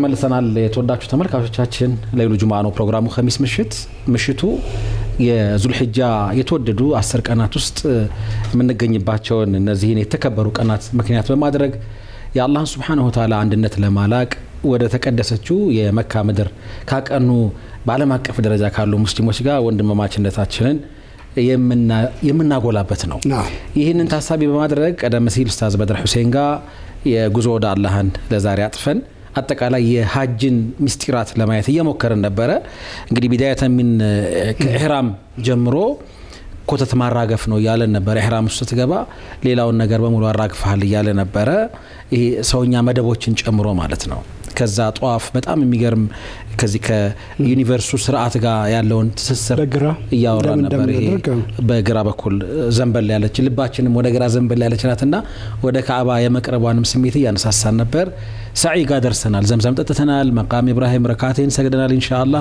ተመልሰናል። የተወዳችሁ ተመልካቾቻችን ለይሉ ጁምዓ ነው ፕሮግራሙ። ከሚስ ምሽት ምሽቱ የዙልሕጃ የተወደዱ አስር ቀናት ውስጥ የምንገኝባቸውን እነዚህን የተከበሩ ቀናት ምክንያት በማድረግ የአላህን ስብሓነሁ ወተዓላ አንድነት ለማላቅ ወደ ተቀደሰችው የመካ ምድር ካቀኑ በዓለም አቀፍ ደረጃ ካሉ ሙስሊሞች ጋር ወንድማማችነታችንን የምናጎላበት ነው። ይህንን ታሳቢ በማድረግ ቀደም ሲል ኡስታዝ በድር ሁሴን ጋር የጉዞ ወደ አላህን ለዛሬ አጥፈን አጠቃላይ የሀጅን ሚስጢራት ለማየት እየሞከርን ነበረ። እንግዲህ ቢዳያተ ሚን ከኢሕራም ጀምሮ ኮተት ማራገፍ ነው እያለን ነበረ። ኢሕራም ውስጥ ስትገባ ሌላውን ነገር በሙሉ አራግፈሃል እያለ ነበረ። ይሄ ሰውኛ መደቦችን ጨምሮ ማለት ነው። ከዛ ጧፍ በጣም የሚገርም ከዚህ ከዩኒቨርሱ ስርዓት ጋር ያለውን ትስስር እያወራ ነበር። ይሄ በግራ በኩል ዘንበል ያለች ልባችንም ወደ ግራ ዘንበል ያለች ናትና ወደ ካዕባ የመቅረቧንም ስሜት እያነሳሳን ነበር። ሰዒ ጋር ደርሰናል። ዘምዘም ጠጥተናል። መቃም ኢብራሂም ረካቴን ሰግደናል። ኢንሻአላ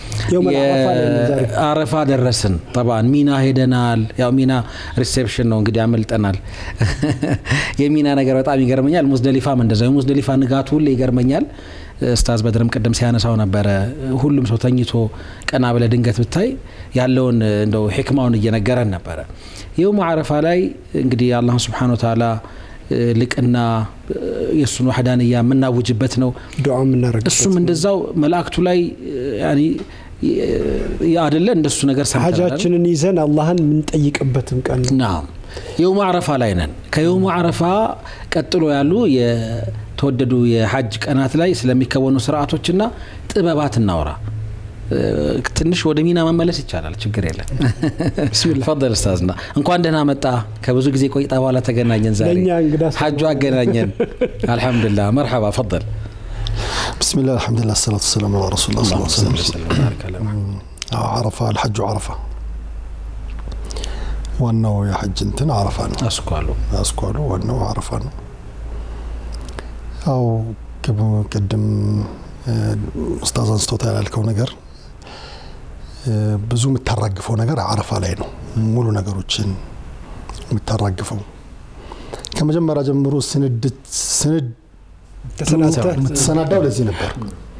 አረፋ ደረስን። ጠባን ሚና ሄደናል። ያው ሚና ሪሴፕሽን ነው እንግዲህ አመልጠናል። የሚና ነገር በጣም ይገርመኛል። ሙዝደሊፋም እንደዛ የሙዝደሊፋ ንጋቱ ሁሌ ይገርመኛል። ኡስታዝ በድርም ቅድም ሲያነሳው ነበረ። ሁሉም ሰው ተኝቶ ቀና ብለ ድንገት ብታይ ያለውን እንደው ሕክማውን እየነገረን ነበረ። የውሙ አረፋ ላይ እንግዲህ አላህን ስብሓነ ወተዓላ ልቅና የእሱን ዋህዳንያ የምናውጅበት ነው። እሱም እንደዛው መላእክቱ ላይ አደለ እንደሱ ነገር ሀጃችንን ይዘን አላህን የምንጠይቅበትም ቀን ናም የውሙ አረፋ ላይ ነን። ከየውሙ አረፋ ቀጥሎ ያሉ የተወደዱ የሀጅ ቀናት ላይ ስለሚከወኑ ስርዓቶችና ጥበባት እናውራ። ትንሽ ወደ ሚና መመለስ ይቻላል፣ ችግር የለም። ፈል ኡስታዝና እንኳን ደህና መጣ። ከብዙ ጊዜ ቆይታ በኋላ ተገናኘን። ዛሬ ሀጁ አገናኘን። አልሐምዱሊላህ መርሐባ ፈል ብስሚላህ አልሐምዱሊላህ ሰላቱ ሰላም ዐላ ረሱሊላህ አረፋ አልሐጁ አረፋ ዋናው የሐጅ እንትን አረፋ ነው። አስኳሉ አስኳሉ ዋናው አረፋ ነው። ያው ቅድም ኡስታዝ አንስቶታል ያልከው ነገር ብዙ የምታራግፈው ነገር አረፋ ላይ ነው። ሙሉ ነገሮችን የምታራግፈው ከመጀመሪያ ጀምሮ ስንድት ስንድ የምትሰናዳው ለዚህ ነበር፣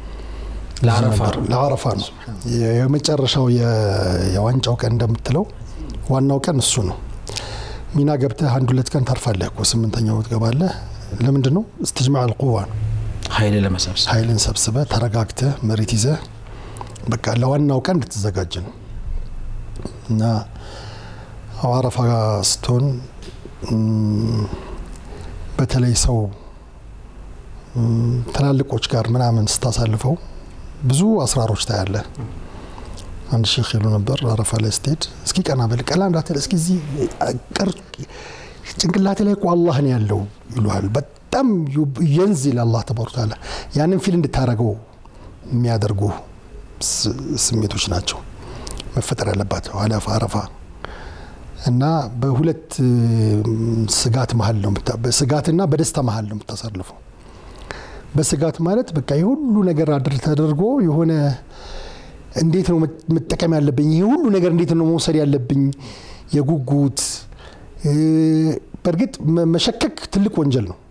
ለአረፋ ነው። የመጨረሻው የዋንጫው ቀን እንደምትለው ዋናው ቀን እሱ ነው። ሚና ገብተህ አንድ ሁለት ቀን ታርፋለህ እኮ ስምንተኛው ትገባለህ። ለምንድን ነው? እስትጅማዕ አልቁዋ ነው። ኃይል ለመሰብሰብ ኃይልን ሰብስበህ ተረጋግተህ መሬት ይዘህ በቃ ለዋናው ቀን እንድትዘጋጅ ነው እና አረፋ ስትሆን በተለይ ሰው ትላልቆች ጋር ምናምን ስታሳልፈው ብዙ አስራሮች ታያለህ። አንድ ሼክ ይሉ ነበር አረፋ ላይ ስትሄድ እስኪ ቀና በል ቀላ እንዳትል እስኪ እዚህ ጭንቅላቴ ላይ እኮ አላህ ነው ያለው ይሉሃል። በጣም የንዚል አላህ ተባረከ ወተዓላ ያንን ፊል እንድታደርገው የሚያደርጉ ስሜቶች ናቸው መፈጠር ያለባቸው አለፋ አረፋ እና በሁለት ስጋት መሀል ነው በስጋትና በደስታ መሀል ነው የምታሳልፈው። በስጋት ማለት በቃ የሁሉ ነገር አድር ተደርጎ የሆነ እንዴት ነው መጠቀም ያለብኝ? ይሄ ሁሉ ነገር እንዴት ነው መውሰድ ያለብኝ? የጉጉት በእርግጥ መሸከክ ትልቅ ወንጀል ነው።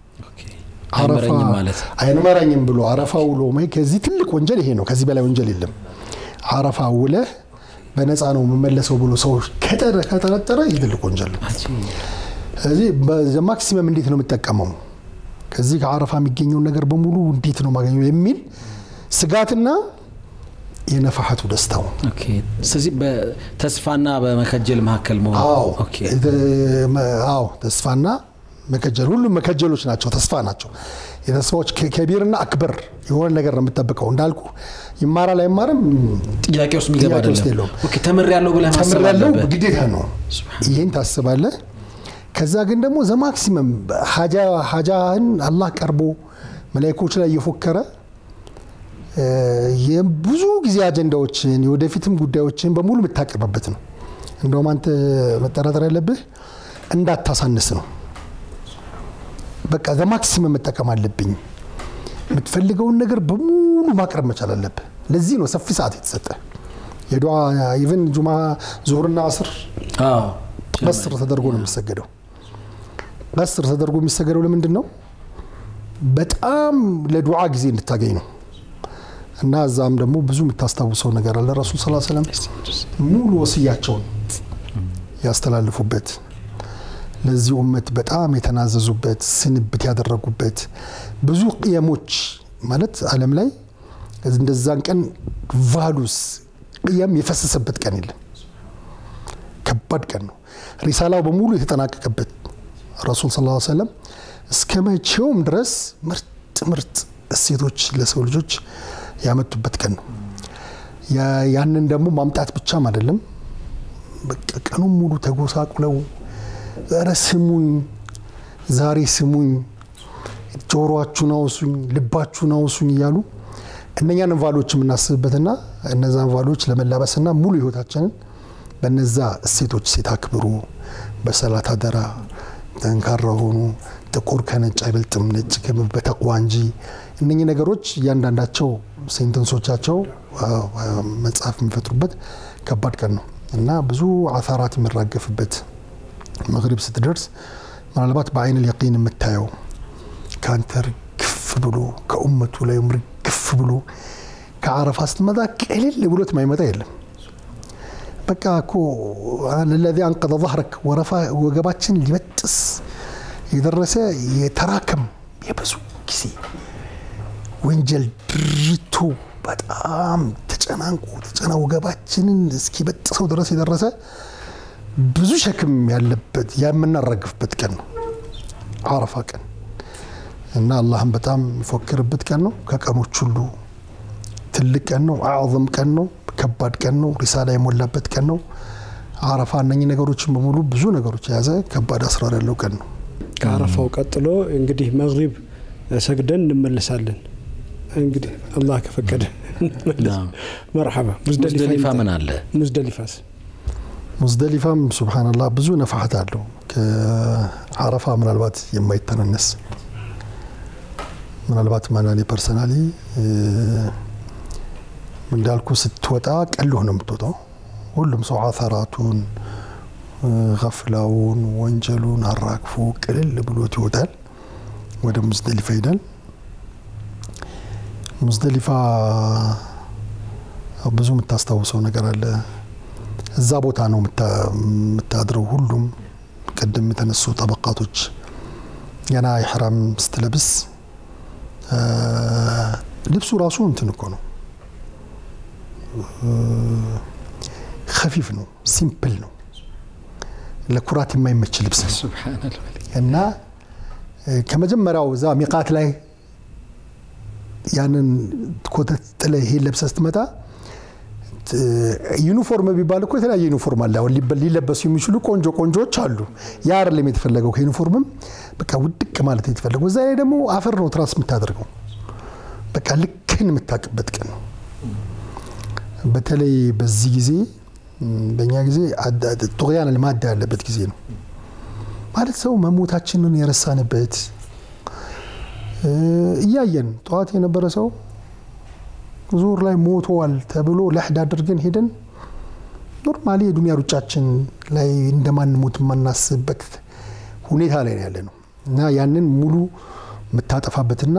አይመራኝም ብሎ አረፋ ውሎ ከዚህ ትልቅ ወንጀል ይሄ ነው። ከዚህ በላይ ወንጀል የለም። አረፋ ውለህ በነፃ ነው የምመለሰው ብሎ ሰው ከጠረጠረ ይህ ትልቅ ወንጀል ነው። ስለዚህ ማክሲመም እንዴት ነው የምጠቀመው ከዚህ ከአረፋ የሚገኘውን ነገር በሙሉ እንዴት ነው ማገኘው የሚል ስጋትና የነፋሐቱ ደስታው ስለዚህ በተስፋና በመከጀል መካከል መሆን አዎ ተስፋና መከጀል ሁሉም መከጀሎች ናቸው ተስፋ ናቸው የተስፋዎች ከቢርና አክበር የሆነ ነገር ነው የምጠብቀው እንዳልኩ ይማራል አይማርም ጥያቄ ውስጥ የሚገባ አይደለም ተምር ያለው ብለህ ማሰብ ያለው ግዴታ ነው ይህን ታስባለህ ከዛ ግን ደግሞ ዘማክሲመም ሀጃህን አላህ ቀርቦ መላይኮች ላይ እየፎከረ የብዙ ጊዜ አጀንዳዎችን የወደፊትም ጉዳዮችን በሙሉ የምታቀርብበት ነው። እንደውም አንተ መጠራጠር ያለብህ እንዳታሳንስ ነው። በቃ ዘማክሲመም መጠቀም አለብኝ። የምትፈልገውን ነገር በሙሉ ማቅረብ መቻል አለብህ። ለዚህ ነው ሰፊ ሰዓት የተሰጠ የዱዓ ኢቨን ጁማ ዙሁርና አስር ቀስር ተደርጎ ነው የሚሰገደው። ቀስር ተደርጎ የሚሰገደው ለምንድን ነው? በጣም ለዱዓ ጊዜ እንድታገኝ ነው። እና እዛም ደግሞ ብዙ የምታስታውሰው ነገር አለ። ረሱል ስ ሰለም ሙሉ ወስያቸውን ያስተላልፉበት ለዚህ ኡመት በጣም የተናዘዙበት ስንብት ያደረጉበት ብዙ ቅየሞች ማለት ዓለም ላይ እንደዛን ቀን ቫሉስ ቅየም የፈሰሰበት ቀን የለም። ከባድ ቀን ነው። ሪሳላው በሙሉ የተጠናቀቀበት ረሱል ስ ሰለም እስከ መቼውም ድረስ ምርጥ ምርጥ እሴቶች ለሰው ልጆች ያመጡበት ቀን ነው። ያንን ደግሞ ማምጣት ብቻም አይደለም። በቃ ቀኑን ሙሉ ተጎሳቁለው ኧረ ስሙኝ፣ ዛሬ ስሙኝ፣ ጆሮአችሁን አውሱኝ፣ ልባችሁን አውሱኝ እያሉ እነኛን ቫሎች የምናስብበትና እነዛን ቫሎች ለመላበስና ሙሉ ህይወታችንን በነዛ እሴቶች ሴት አክብሩ፣ በሰላት አደራ፣ ጠንካራ ሆኑ፣ ጥቁር ከነጭ አይበልጥም፣ ነጭ በተቅዋ እንጂ። እነኚህ ነገሮች እያንዳንዳቸው ሴንተንሶቻቸው መጽሐፍ የሚፈጥሩበት ከባድ ቀን ነው እና ብዙ አሳራት የሚራገፍበት መግሪብ ስትደርስ ምናልባት በአይን ልየቂን የምታየው ከአንተ ርግፍ ብሎ ከኡመቱ ላይ ርግፍ ብሎ ከአረፋ ስትመጣ ቅልል ብሎት ማይመጣ የለም። በቃ እኮ ለለዚ አንቀዘ ظهረክ ወረፋ ወገባችን ሊበጥስ የደረሰ የተራከም የብዙ ጊዜ ወንጀል ድርቶ በጣም ተጨናንቆ ተጨና ወገባችንን እስኪበጥሰው ድረስ የደረሰ ብዙ ሸክም ያለበት የምናራግፍበት ቀን ነው አረፋ ቀን እና አላህም በጣም የሚፎክርበት ቀን ነው። ከቀኖች ሁሉ ትልቅ ቀን ነው። አዕظም ቀን ነው። ከባድ ቀን ነው። ሪሳላ የሞላበት ቀን ነው። አረፋ እነኚህ ነገሮችን በሙሉ ብዙ ነገሮች የያዘ ከባድ አስራር ያለው ቀን ነው። ከአረፋው ቀጥሎ እንግዲህ መግሪብ ሰግደን እንመለሳለን። እንግዲህ አላህ ከፈቀደ መርሐባ። ሙዝደሊፋ ምን አለ? ሙዝደሊፋስ ሙዝደሊፋም ሱብሃነላህ ብዙ ነፋሀት አለው። ከአረፋ ምናልባት የማይተናነስ ምናልባት ማናኔ ፐርሰናሊ እንዳልኩ ስትወጣ ቀልህ ነው የምትወጣው። ሁሉም ሰው አተራቱን፣ ገፍላውን፣ ወንጀሉን አራግፎ ቅልል ብሎት ይወጣል። ወደ ሙዝደሊፋ ይሄዳል። ሙዝደሊፋ ብዙ የምታስታውሰው ነገር አለ። እዛ ቦታ ነው የምታድረው። ሁሉም ቅድም የተነሱ ጠበቃቶች ገና ኢሕራም ስትለብስ ልብሱ ራሱ እንትን እኮ ነው፣ ከፊፍ ነው፣ ሲምፕል ነው፣ ለኩራት የማይመች ልብስ ነው እና ከመጀመሪያው እዛ ሚቃት ላይ ያንን ኮተት ጥለህ ይሄን ለብሰህ ስትመጣ ዩኒፎርም ቢባል እኮ የተለያየ ዩኒፎርም አለ። አሁን ሊለበሱ የሚችሉ ቆንጆ ቆንጆዎች አሉ። ያ አይደለም የተፈለገው። ከዩኒፎርምም በቃ ውድቅ ማለት የተፈለገው። እዛ ላይ ደግሞ አፈር ነው ትራስ የምታደርገው። በቃ ልክን የምታውቅበት ቀን ነው። በተለይ በዚህ ጊዜ በእኛ ጊዜ ጡቅያን ልማዳ ያለበት ጊዜ ነው ማለት ሰው መሞታችንን የረሳንበት እያየን ጠዋት የነበረ ሰው ዙር ላይ ሞተዋል ተብሎ ለሕድ አድርገን ሄደን ኖርማሊ የዱንያ ሩጫችን ላይ እንደማንሞት የማናስብበት ሁኔታ ላይ ያለ ነው እና ያንን ሙሉ የምታጠፋበትና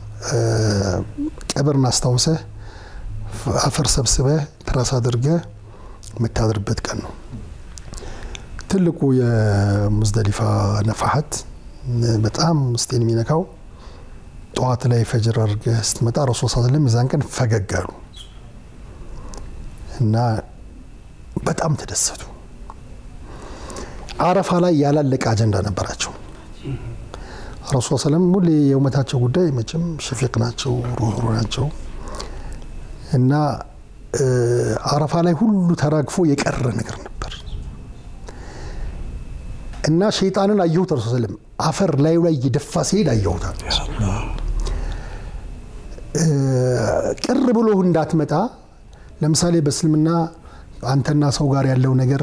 ቀብርን አስታውሰህ አፈር ሰብስበህ ትራስ አድርገህ የምታድርበት ቀን ነው። ትልቁ የሙዝደሊፋ ነፋሀት በጣም ውስጤን የሚነካው ጠዋት ላይ ፈጅር አድርገህ ስትመጣ ረሱል ሰለም የዛን ቀን ፈገግ አሉ እና በጣም ተደሰቱ። አረፋ ላይ ያላለቀ አጀንዳ ነበራቸው። ረሱል ሰለም ሁሌ የውመታቸው ጉዳይ መቼም ሸፊቅ ናቸው፣ ሩህሩ ናቸው እና አረፋ ላይ ሁሉ ተራግፎ የቀረ ነገር ነበር እና ሸይጣንን አየሁት። ረሱል ሰለም አፈር ላዩ ላይ እየደፋ ሲሄድ አየሁታል። ቅር ብሎ እንዳትመጣ ለምሳሌ በእስልምና አንተና ሰው ጋር ያለው ነገር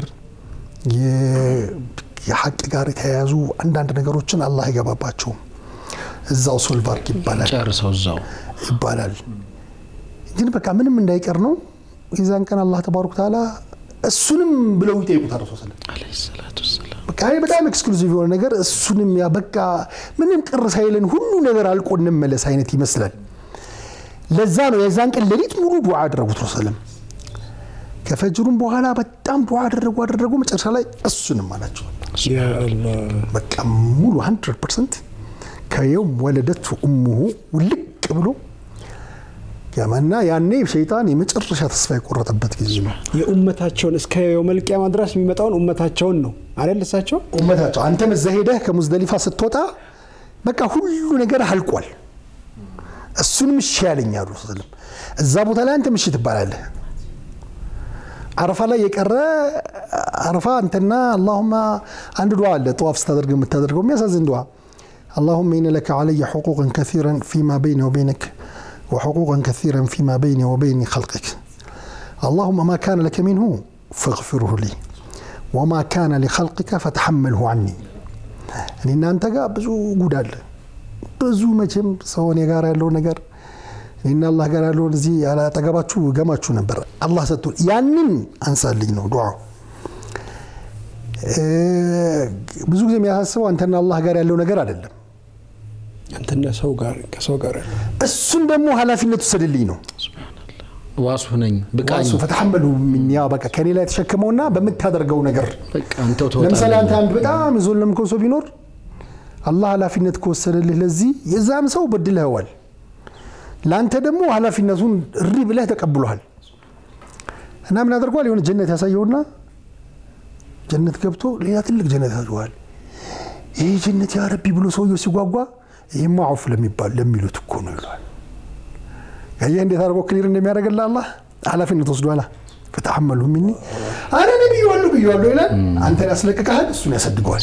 የሀቅ ጋር የተያያዙ አንዳንድ ነገሮችን አላህ አይገባባቸውም። እዛው ሶልቫርክ ይባላል ጨርሰው እዛው ይባላል። ግን በቃ ምንም እንዳይቀር ነው። የዛን ቀን አላህ ተባረከ ተዓላ እሱንም ብለው ይጠይቁታል ረሱል ሰለም ዓለይሂ ሰላቱ ወሰላም። በቃ ይሄ በጣም ኤክስክሉዚቭ የሆነ ነገር እሱንም ያ በቃ ምንም ቅር ሳይለን ሁሉ ነገር አልቆ እንመለስ አይነት ይመስላል። ለዛ ነው የዛን ቀን ሌሊት ሙሉ ዱዓ አደረጉት ረሱልም ከፈጅሩም በኋላ በጣም ዱዓ አደረጉ አደረጉ መጨረሻ ላይ እሱንም አላቸው ያ አላህ በቃ ሙሉ 100 ፐርሰንት ከየውም ወለደቱ እሙሁ ውልቅ ብሎ ያመና ያኔ ሸይጣን የመጨረሻ ተስፋ የቆረጠበት ጊዜ ነው። የኡመታቸውን እስከ የውመል ቂያማ ድረስ የሚመጣውን ኡመታቸውን ነው አይደል? እሳቸው ኡመታቸው አንተም እዛ ሄደህ ከሙዝደሊፋ ስትወጣ በቃ ሁሉ ነገር አልቋል። እሱንም እሺ ያለኝ አሉ ስለም እዛ ቦታ ላይ አንተም እሺ ትባላለህ። አረፋ ላይ የቀረ አረፋ አንተና አላሁማ አንድ ዱዓ አለ ጠዋፍ ስታደርግ የምታደርገው የሚያሳዝን ዱዓ اللهم إن لك علي حقوقا كثيرا فيما بيني وبينك وحقوقا كثيرا فيما بيني وبين خلقك اللهم ما كان لك منه فاغفره لي وما كان لخلقك فتحمله عني እኔ እናንተ ጋር ብዙ ጉድ አለ ብዙ መቼም ሰው እኔ ጋር ያለው ነገር እኔና አላህ ጋር ያለውን እዚህ አጠገባችሁ ገማችሁ ነበር አላህ ሰጥቶ ያንን አንሳልኝ ነው ዱዓው ብዙ ጊዜ የሚያሳስበው አንተና አላህ ጋር ያለው ነገር አይደለም አንተና ሰው ጋር ከሰው ጋር ያለው እሱን ደግሞ ኃላፊነት ውሰድልኝ ነው ዋሱ ነኝ ብቃኝ ዋሱ ፈተሐመሉ ሚን ያ በቃ ከኔ ላይ ተሸክመውና በምታደርገው ነገር በቃ አንተው ለምሳሌ አንተ ትወጣለህ አንድ በጣም የዞለምከው ሰው ቢኖር አላህ ኃላፊነት ከወሰደልህ ለዚህ የዛም ሰው በድለኸዋል ለአንተ ደግሞ ኃላፊነቱን እሪ ብለህ ተቀብሏል እና ምን አድርጓል የሆነ ጀነት ያሳየውና ጀነት ገብቶ ሌላ ትልቅ ጀነት ያሳየዋል ይህ ጀነት ያ ረቢ ብሎ ሰውየው ሲጓጓ ይህማ አውፍ ለሚባል ለሚሉት እኮ ነው ይለዋል ያየህ እንዴት አድርጎ ክሊር እንደሚያደርግልህ አላህ ኃላፊነት ወስዷላ ፈተሐመሉ ሚኒ አረ እኔ ብዬዋለሁ ብዬዋለሁ ይላል አንተን ያስለቅቀሃል እሱን ያሰድገዋል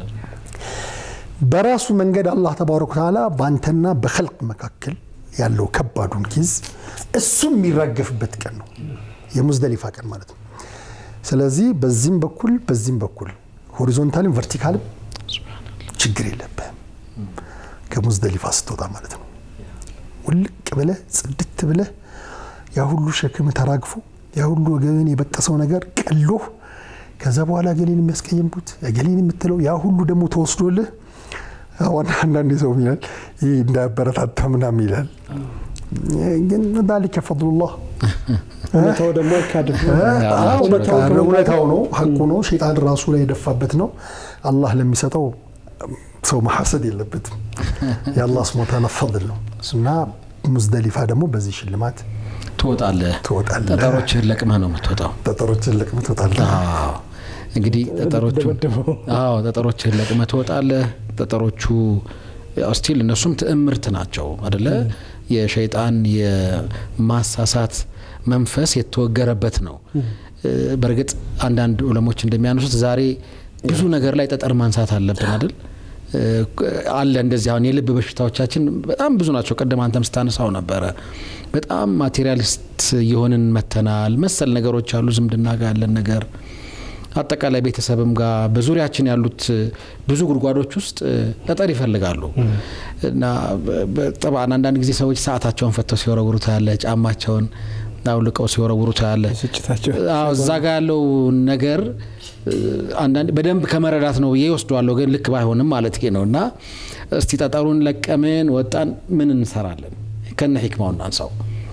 በራሱ መንገድ አላህ ተባረከ ወተዓላ በአንተና በኸልቅ መካከል ያለው ከባዱን ጊዝ እሱም የሚራገፍበት ቀን ነው የሙዝደሊፋ ቀን ማለት ነው ስለዚህ በዚህም በኩል በዚህም በኩል ሆሪዞንታልም ቨርቲካልም ችግር የለብህም ከሙዝደሊፋ ስትወጣ ማለት ነው ውልቅ ብለህ ጽድት ብለህ ያ ሁሉ ሸክም ተራግፎ ያ ሁሉ ወገብን የበጠሰው ነገር ቀሎህ ከዛ በኋላ ገሌን የሚያስቀየምኩት ገሌን የምትለው ያ ሁሉ ደግሞ ተወስዶልህ አሁን አንዳንድ ሰው ይላል ይህ እንዳያበረታታ ምናምን ይላል ግን ዛሊከ ፈድሉላህ እውነታው ደግሞ አይካድም። አዎ፣ እውነታው በቃ ከመንገድ- እውነታው ነው ሀቁ ነው ሸይጣን ራሱ ላይ የደፋበት ነው አላህ ለሚሰጠው ሰው መሐሰድ የለበትም የአላህ ስብሐ ወተዓላ ፈድል ነው እና ሙዝደሊፋ ደግሞ በዚህ ሽልማት ትወጣለህ ትወጣለህ። ጠጠሮችህን ለቅመህ ነው የምትወጣው ጠጠሮችን ለቅመህ ትወጣለህ አዎ እንግዲህ ጠጠሮቹ ደበደበው። አዎ ጠጠሮችህን ለቅመህ ትወጣለህ። ጠጠሮቹ ያው ስቲል እነሱም ትዕምርት ናቸው አደለ? የሸይጣን የማሳሳት መንፈስ የተወገረበት ነው። በእርግጥ አንዳንድ ዑለሞች እንደሚያነሱት ዛሬ ብዙ ነገር ላይ ጠጠር ማንሳት አለብን አይደል? አለ እንደዚህ አሁን የልብ በሽታዎቻችን በጣም ብዙ ናቸው። ቅድም አንተም ስታነሳው ነበረ። በጣም ማቴሪያሊስት የሆንን መተናል መሰል ነገሮች አሉ። ዝምድና ጋር ያለን ነገር አጠቃላይ ቤተሰብም ጋር በዙሪያችን ያሉት ብዙ ጉድጓዶች ውስጥ ጠጠር ይፈልጋሉ እና ጠብዓን አንዳንድ ጊዜ ሰዎች ሰዓታቸውን ፈተው ሲወረውሩ ታያለ፣ ጫማቸውን አውልቀው ሲወረውሩ ታያለ። ስጭታቸው አዎ እዛ ጋር ያለው ነገር አንዳንድ በደንብ ከመረዳት ነው ብዬ ወስደዋለሁ፣ ግን ልክ ባይሆንም ማለት ነው። እና እስቲ ጠጠሩን ለቀምን ወጣን፣ ምን እንሰራለን? ከነ ሂክማው እናንሳው።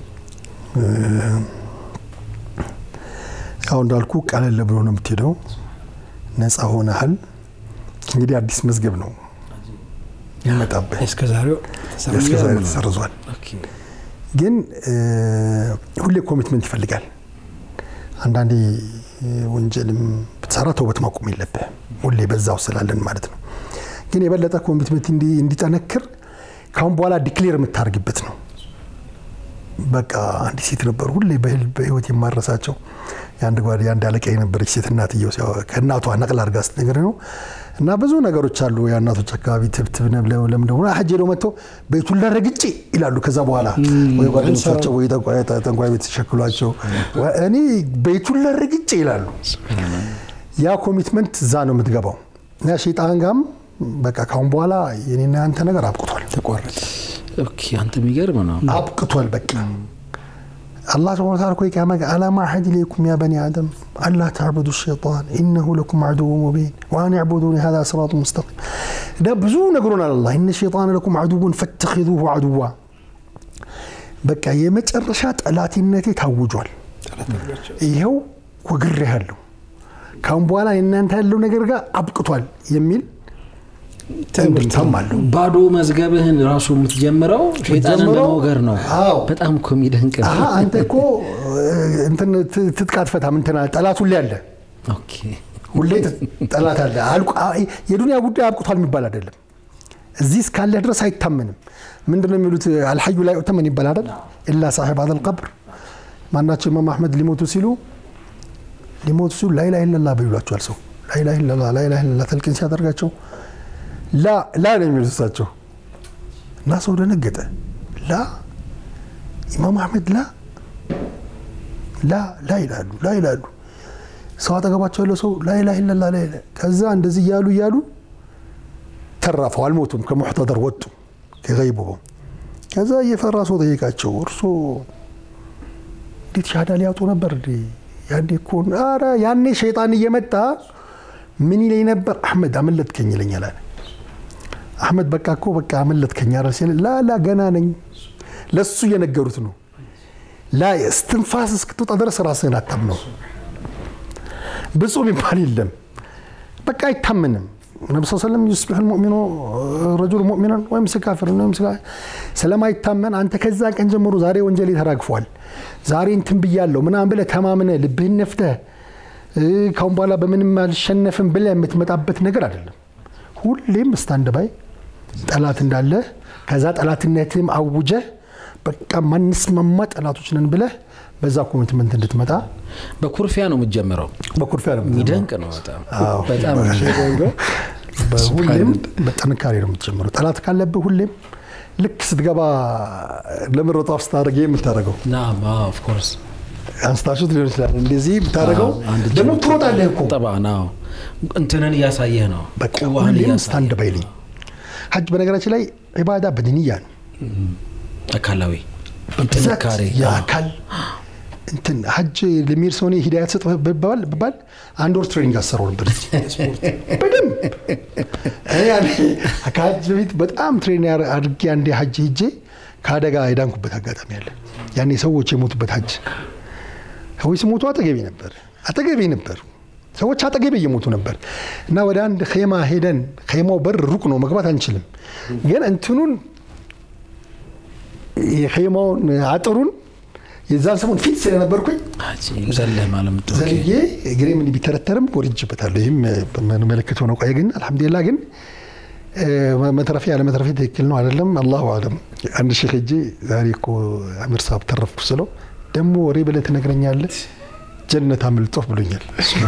ያው እንዳልኩ ቀለል ብሎ ነው የምትሄደው። ነፃ ሆነሃል። እንግዲህ አዲስ መዝገብ ነው ይመጣብህ። እስከ ዛሬው እስከ ዛሬ ተሰርዟል። ግን ሁሌ ኮሚትመንት ይፈልጋል። አንዳንዴ ወንጀልም ብትሰራ ተውበት ማቆም የለብህም። ሁሌ በዛው ስላለን ማለት ነው። ግን የበለጠ ኮሚትመንት እንዲጠነክር ካሁን በኋላ ዲክሌር የምታደርግበት ነው። በቃ አንድ ሴት ነበሩ ሁሌ በህይወት የማረሳቸው የአንድ ጓድ የአንድ አለቃ የነበረች ሴት እናትየው ከእናቷ ነቅል አድርጋ ስትነግር ነው እና ብዙ ነገሮች አሉ የእናቶች አካባቢ ትብትብ ለምን ደግሞ ሀጅ ሄደው መጥተው ቤቱን ለረግጬ ይላሉ። ከዛ በኋላ ወይ ጓደኞቻቸው ወይ ጠንቋይ ቤት ተሸክሏቸው እኔ ቤቱን ለረግጬ ይላሉ። ያ ኮሚትመንት እዛ ነው የምትገባው እና ሼጣን ጋም በቃ ካሁን በኋላ የኔና ያንተ ነገር አብቅቷል፣ ተቋረጠ። ኦኬ አንተ የሚገርም ነው። አብቅቷል በቃ الله سبحانه وتعالى كويك عمك ألم أعهد إليكم يا بني آدم ألا تعبدوا الشيطان إنه لكم عدو مبين وأن اعبدوني هذا صراط مستقيم ده بزو نقرون على الله إن الشيطان لكم عدو فاتخذوه عدوا በቃ የመጨረሻ ጠላትነቴ ታውጇል። ይኸው ወግሬሃለሁ። ካሁን በኋላ የእናንተ ያለው ነገር ጋር አብቅቷል የሚል እንድምታም አለው። ባዶ መዝገብህን ራሱ የምትጀምረው ሸይጣንን የምትጀምረው? በመውገር ነው። አዎ። በጣም እኮ የሚደንቅ ነው። አሀ አንተ እኮ እንትን ት- ትጥቅ አትፈታም እንትን አለ። ጠላት ሁሌ አለ፣ ኦኬ። ሁሌ ት- ጠላት አለ። አልቆ- አ- የዱንያ ጉዳይ አብቅቷል የሚባል አይደለም። እዚህ እስካለህ ድረስ አይታመንም። ምንድን ነው የሚሉት? አልሐዩ ላይ ኡተመን ይባል አይደል? ኢላ ሳሒብ አዘል ቀብር። ማናቸው ኢማም አሕመድ ሊሞቱ ሲሉ ሊሞቱ ሲሉ ላኢላ ኢለላ በይሏቸዋል። ሰው ላኢላ ኢለላ ላኢላ ኢለላ ተልቂን ሲያደርጋቸው ላ ላ ነው የሚሉት እሳቸው እና ሰው ደነገጠ። ላ ኢማም አሕመድ ላ ላ ላ ይላሉ ላ ይላሉ። ሰው አጠገባቸው ያለው ሰው ላኢላ ኢለላ ላ ኢላ ከዛ እንደዚህ እያሉ እያሉ ተረፈው አልሞቱም። ከሙሕተደር ወጡ ከገይብሆም። ከዛ እየፈራ ሰው ጠየቃቸው፣ እርሶ እንዴት ሻሃዳ ሊያጡ ነበር እንዴ? ያኔ እኮ ኧረ ያኔ ሸይጣን እየመጣ ምን ይለኝ ነበር? አሕመድ አመለጥከኝ ይለኛል አለ። አሕመድ በቃ እኮ በቃ አመለጥከኝ አረ ሲል ላ ላ ገና ነኝ። ለሱ እየነገሩት ነው። ላ እስትንፋስ እስክትወጣ ድረስ ራስህን አታምነው። ብፁዕ የሚባል የለም። በቃ አይታመንም። ነቢ ስ ሰለም ዩስቢሕ ልሙእሚኑ ረጁል ሙእሚናን ወይም ስካፍር ወይም ስለማይታመን አንተ ከዛ ቀን ጀምሮ ዛሬ ወንጀል ተራግፏል፣ ዛሬ እንትን ብያለሁ ምናምን ብለህ ተማምነህ ልብህን ነፍተህ እ፣ ካሁን በኋላ በምንም አልሸነፍም ብለህ የምትመጣበት ነገር አይደለም። ሁሌም ስታንድ ባይ ጠላት እንዳለ ከዛ ጠላትነትም አውጀህ በቃ ማንስማማ ጠላቶች ነን ብለህ በዛ ኮሚትመንት እንድትመጣ በኩርፊያ ነው የምትጀምረው። በኩርፊያ ነው የሚደንቅ ነው በጣም አዎ። በጣም ሁሌም በጥንካሬ ነው የምትጀምረው። ጠላት ካለብህ ሁሌም ልክ ስትገባ ለምሮጥ አፍ ስታደርግ የምታደርገው ናም ኦፍ ኮርስ አንስታሹት ሊሆን ይችላል። እንደዚህ የምታደርገው አንድ እጅ ደግሞ ነው። ትሮጣለህ እኮ ጠባ ነው እንትንን እያሳየህ ነው። በቃ ቁዋህን ሁሌም እያሳየህ ስታንድ ባይ ነኝ። ሀጅ በነገራችን ላይ ዒባዳ በድንያ ነው አካላዊ ብዛት ጥንካሬ የአካል እንትን ሀጅ ለሚሄድ ሰው እኔ ሂዳያ ትሰጥ ብባል ብባል አንድ ወር ትሬኒንግ አሰራው ነበር በደንብ እኔ ያኔ ከሀጅ በፊት በጣም ትሬን አድርጌ አንዴ ሀጅ ሂጄ ከአደጋ የዳንኩበት አጋጣሚ አለ። ያኔ ሰዎች የሞቱበት ሀጅ ሰዎች ሲሞቱ አጠገቤ ነበር አጠገቤ ነበር ሰዎች አጠገቤ እየሞቱ ነበር እና ወደ አንድ ኼማ ሄደን ኼማው በር ሩቅ ነው መግባት አንችልም ግን እንትኑን የኼማውን አጥሩን የዛን ሰሞን ፊት ስለነበርኩኝ ዘለህ ማለት ምት ዘልዬ እግሬ ምን ቢተረተርም ወርጅበታለሁ። ይህም ምልክት ሆነ ቆየ። ግን አልሐምዱሊላ ግን መትረፌ ያለ መትረፌ ትክክል ነው አይደለም፣ አላሁ አለም። አንድ ሼክ ሄጄ ዛሬ እኮ አሚር ሳብ ተረፍኩ ስለው ደግሞ ወሬ ብለህ ትነግረኛለህ ጀነት አምልጦህ ብሎኛል።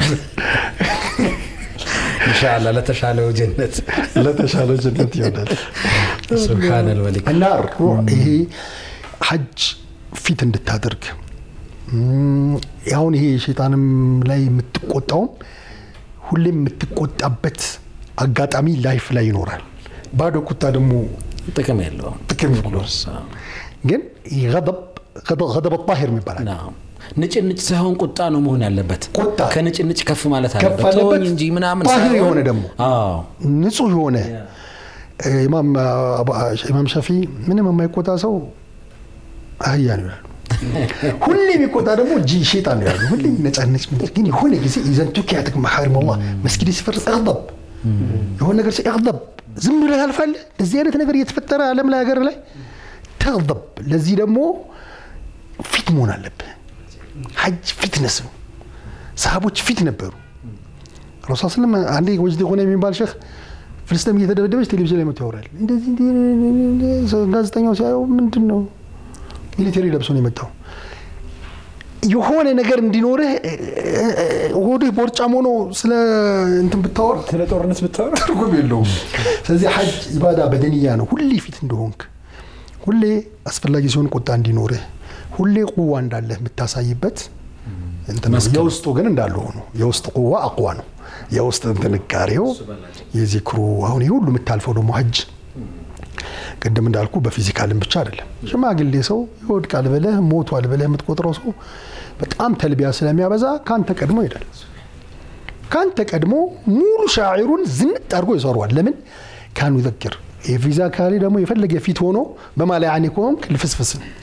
ኢንሻአላ ለተሻለው ጀነት ለተሻለ ጀነት ይሆናል። ሱብሃነል መሊክ እና ይሄ ሀጅ ፊት እንድታደርግ አሁን ይሄ ሸይጣንም ላይ የምትቆጣውም ሁሌም የምትቆጣበት አጋጣሚ ላይፍ ላይ ይኖራል። ባዶ ቁጣ ደግሞ ጥቅም የለውም። ጥቅም የለውም። ግን ገደብ ጣሂር ይባላል። ንጭንጭ ሳይሆን ቁጣ ነው መሆን ያለበት። ቁጣ ከንጭንጭ ከፍ ማለት ከፍ አለበት። አለበት። ተወኝ እንጂ ምናምን ጣሂር ሳይሆን- የሆነ ደግሞ አዎ ንጹህ የሆነ ኢማም አቡ- ኢማም ሻፊ ምንም የማይቆጣ ሰው አህያ ነው ይላሉ። ሁሌ የሚቆጣ ደግሞ ጂ ሼጣን ነው ያሉ። ሁሌ ነጫነጭ ግን የሆነ ጊዜ ኢዘን ቱኪያትክ መሐሪም አላህ መስጊድ ሲፈርስ እቅደብ የሆነ ነገር ሲ እቅደብ ዝም ብለህ ታልፋለህ። እንደዚህ አይነት ነገር እየተፈጠረ ዓለም ላይ ሀገር ላይ ተቅደብ። ለዚህ ደግሞ ፊት መሆን አለብህ። ሀጅ ፊትነስ ነው። ሰሃቦች ፊት ነበሩ። ረሱል ስለም አንዴ ወጅድ ሆነ የሚባል ሼክ ፍልስጤም እየተደበደበች ቴሌቪዥን ላይ መጥቶ ያወራል። እንደዚህ እንዲህ ጋዜጠኛው ሲያየው ምንድን ነው ሚሊቴሪ ለብሶ ነው የመጣው። የሆነ ነገር እንዲኖርህ ሆድህ ቦርጫም ሆኖ ስለ እንትን ብታወራ ስለ ጦርነት ብታወራ ትርጉም የለውም። ስለዚህ ሀጅ ኢባዳ በደንያ ነው። ሁሌ ፊት እንደሆንክ፣ ሁሌ አስፈላጊ ሲሆን ቁጣ እንዲኖርህ፣ ሁሌ ቁዋ እንዳለህ የምታሳይበት እንትን ነው። የውስጡ ግን እንዳለ ሆኖ የውስጥ ቁዋ አቅዋ ነው። የውስጥ ጥንካሬው የዚክሩ አሁን ይህ ሁሉ የምታልፈው ደግሞ ሀጅ ቅድም እንዳልኩ በፊዚካልም ብቻ አይደለም። ሽማግሌ ሰው ይወድቃል ብለህ ሞቷል ብለህ የምትቆጥረው ሰው በጣም ተልቢያ ስለሚያበዛ ከአንተ ቀድሞ ይሄዳል። ከአንተ ቀድሞ ሙሉ ሻዒሩን ዝንጥ አድርጎ ይሰሯል። ለምን ካኑ ይዘክር የፊዚካሊ ደግሞ የፈለገ ፊት ሆኖ በማላይ አኔ ከሆንክ ልፍስፍስ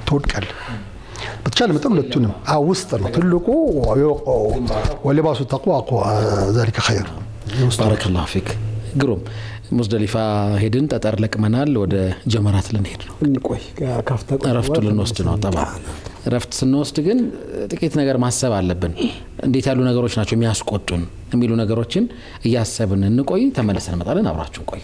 ትወድቃለህ። በተቻለ መጠን ሁለቱንም አዎ፣ ውስጥ ነው ትልቁ ወሊባሱ ተቅዋ ዛሊከ ኸይር ባረከላሁ ፊክ ግሩም ሙዝደሊፋ ሄድን ጠጠር ለቅመናል ወደ ጀመራት ልንሄድ ነው እንቆይ ካፍታ ቆይ እረፍቱ ልንወስድ ነው ጠባ እረፍት ስንወስድ ግን ጥቂት ነገር ማሰብ አለብን እንዴት ያሉ ነገሮች ናቸው የሚያስቆጡን የሚሉ ነገሮችን እያሰብን እንቆይ ተመልሰን እንመጣለን አብራችሁን ቆዩ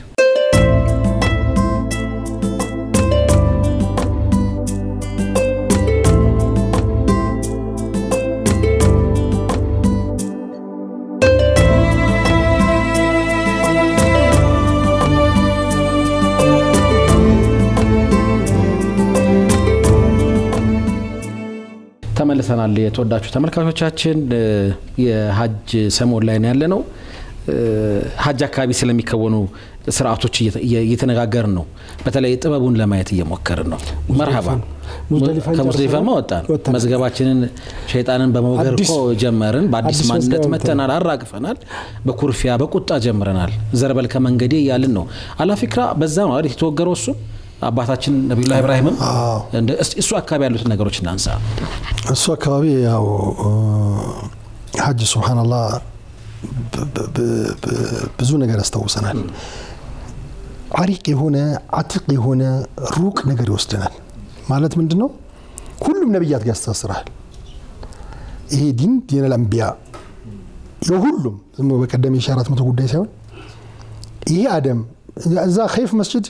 ተመልሰናል የተወዳችሁ ተመልካቾቻችን የሀጅ ሰሞን ላይ ነው ያለ ነው ሀጅ አካባቢ ስለሚከወኑ ስርዓቶች እየተነጋገርን ነው በተለይ ጥበቡን ለማየት እየሞከርን ነው መርሃባ ሙዝደሊፋን ከሙዝደሊፋማ ወጣን ወጣን። መዝገባችንን ሸይጣንን በመውገር አዲስ- እኮ ጀመርን በአዲስ አዲስ ማንነት መዝገብ መተናል አራግፈናል በኩርፊያ በቁጣ ጀምረናል ዘርበል ከመንገዴ እያልን ነው አላፊክራ በዛ ነው አይደል የተወገረው እሱ አባታችን ነቢዩላህ ኢብራሂምም አዎ። እንደ- እስቲ እሱ አካባቢ ያሉትን ነገሮች እናንሳ እሱ አካባቢ ያው ሀጅ ሱብሓነላህ ብ- ብ- ብ- ብ- ብዙ ነገር ያስታውሰናል። አሪቅ የሆነ አትቅ የሆነ ሩቅ ነገር ይወስደናል። ማለት ምንድን ነው? ሁሉም ነቢያት ጋር ያስተሳስራል። ይሄ ዲን ዲነል አንቢያ የሁሉም ዝም ብሎ በቀደም የሺህ አራት መቶ ጉዳይ ሳይሆን ይሄ አደም እዛ ኸይፍ መስጅድ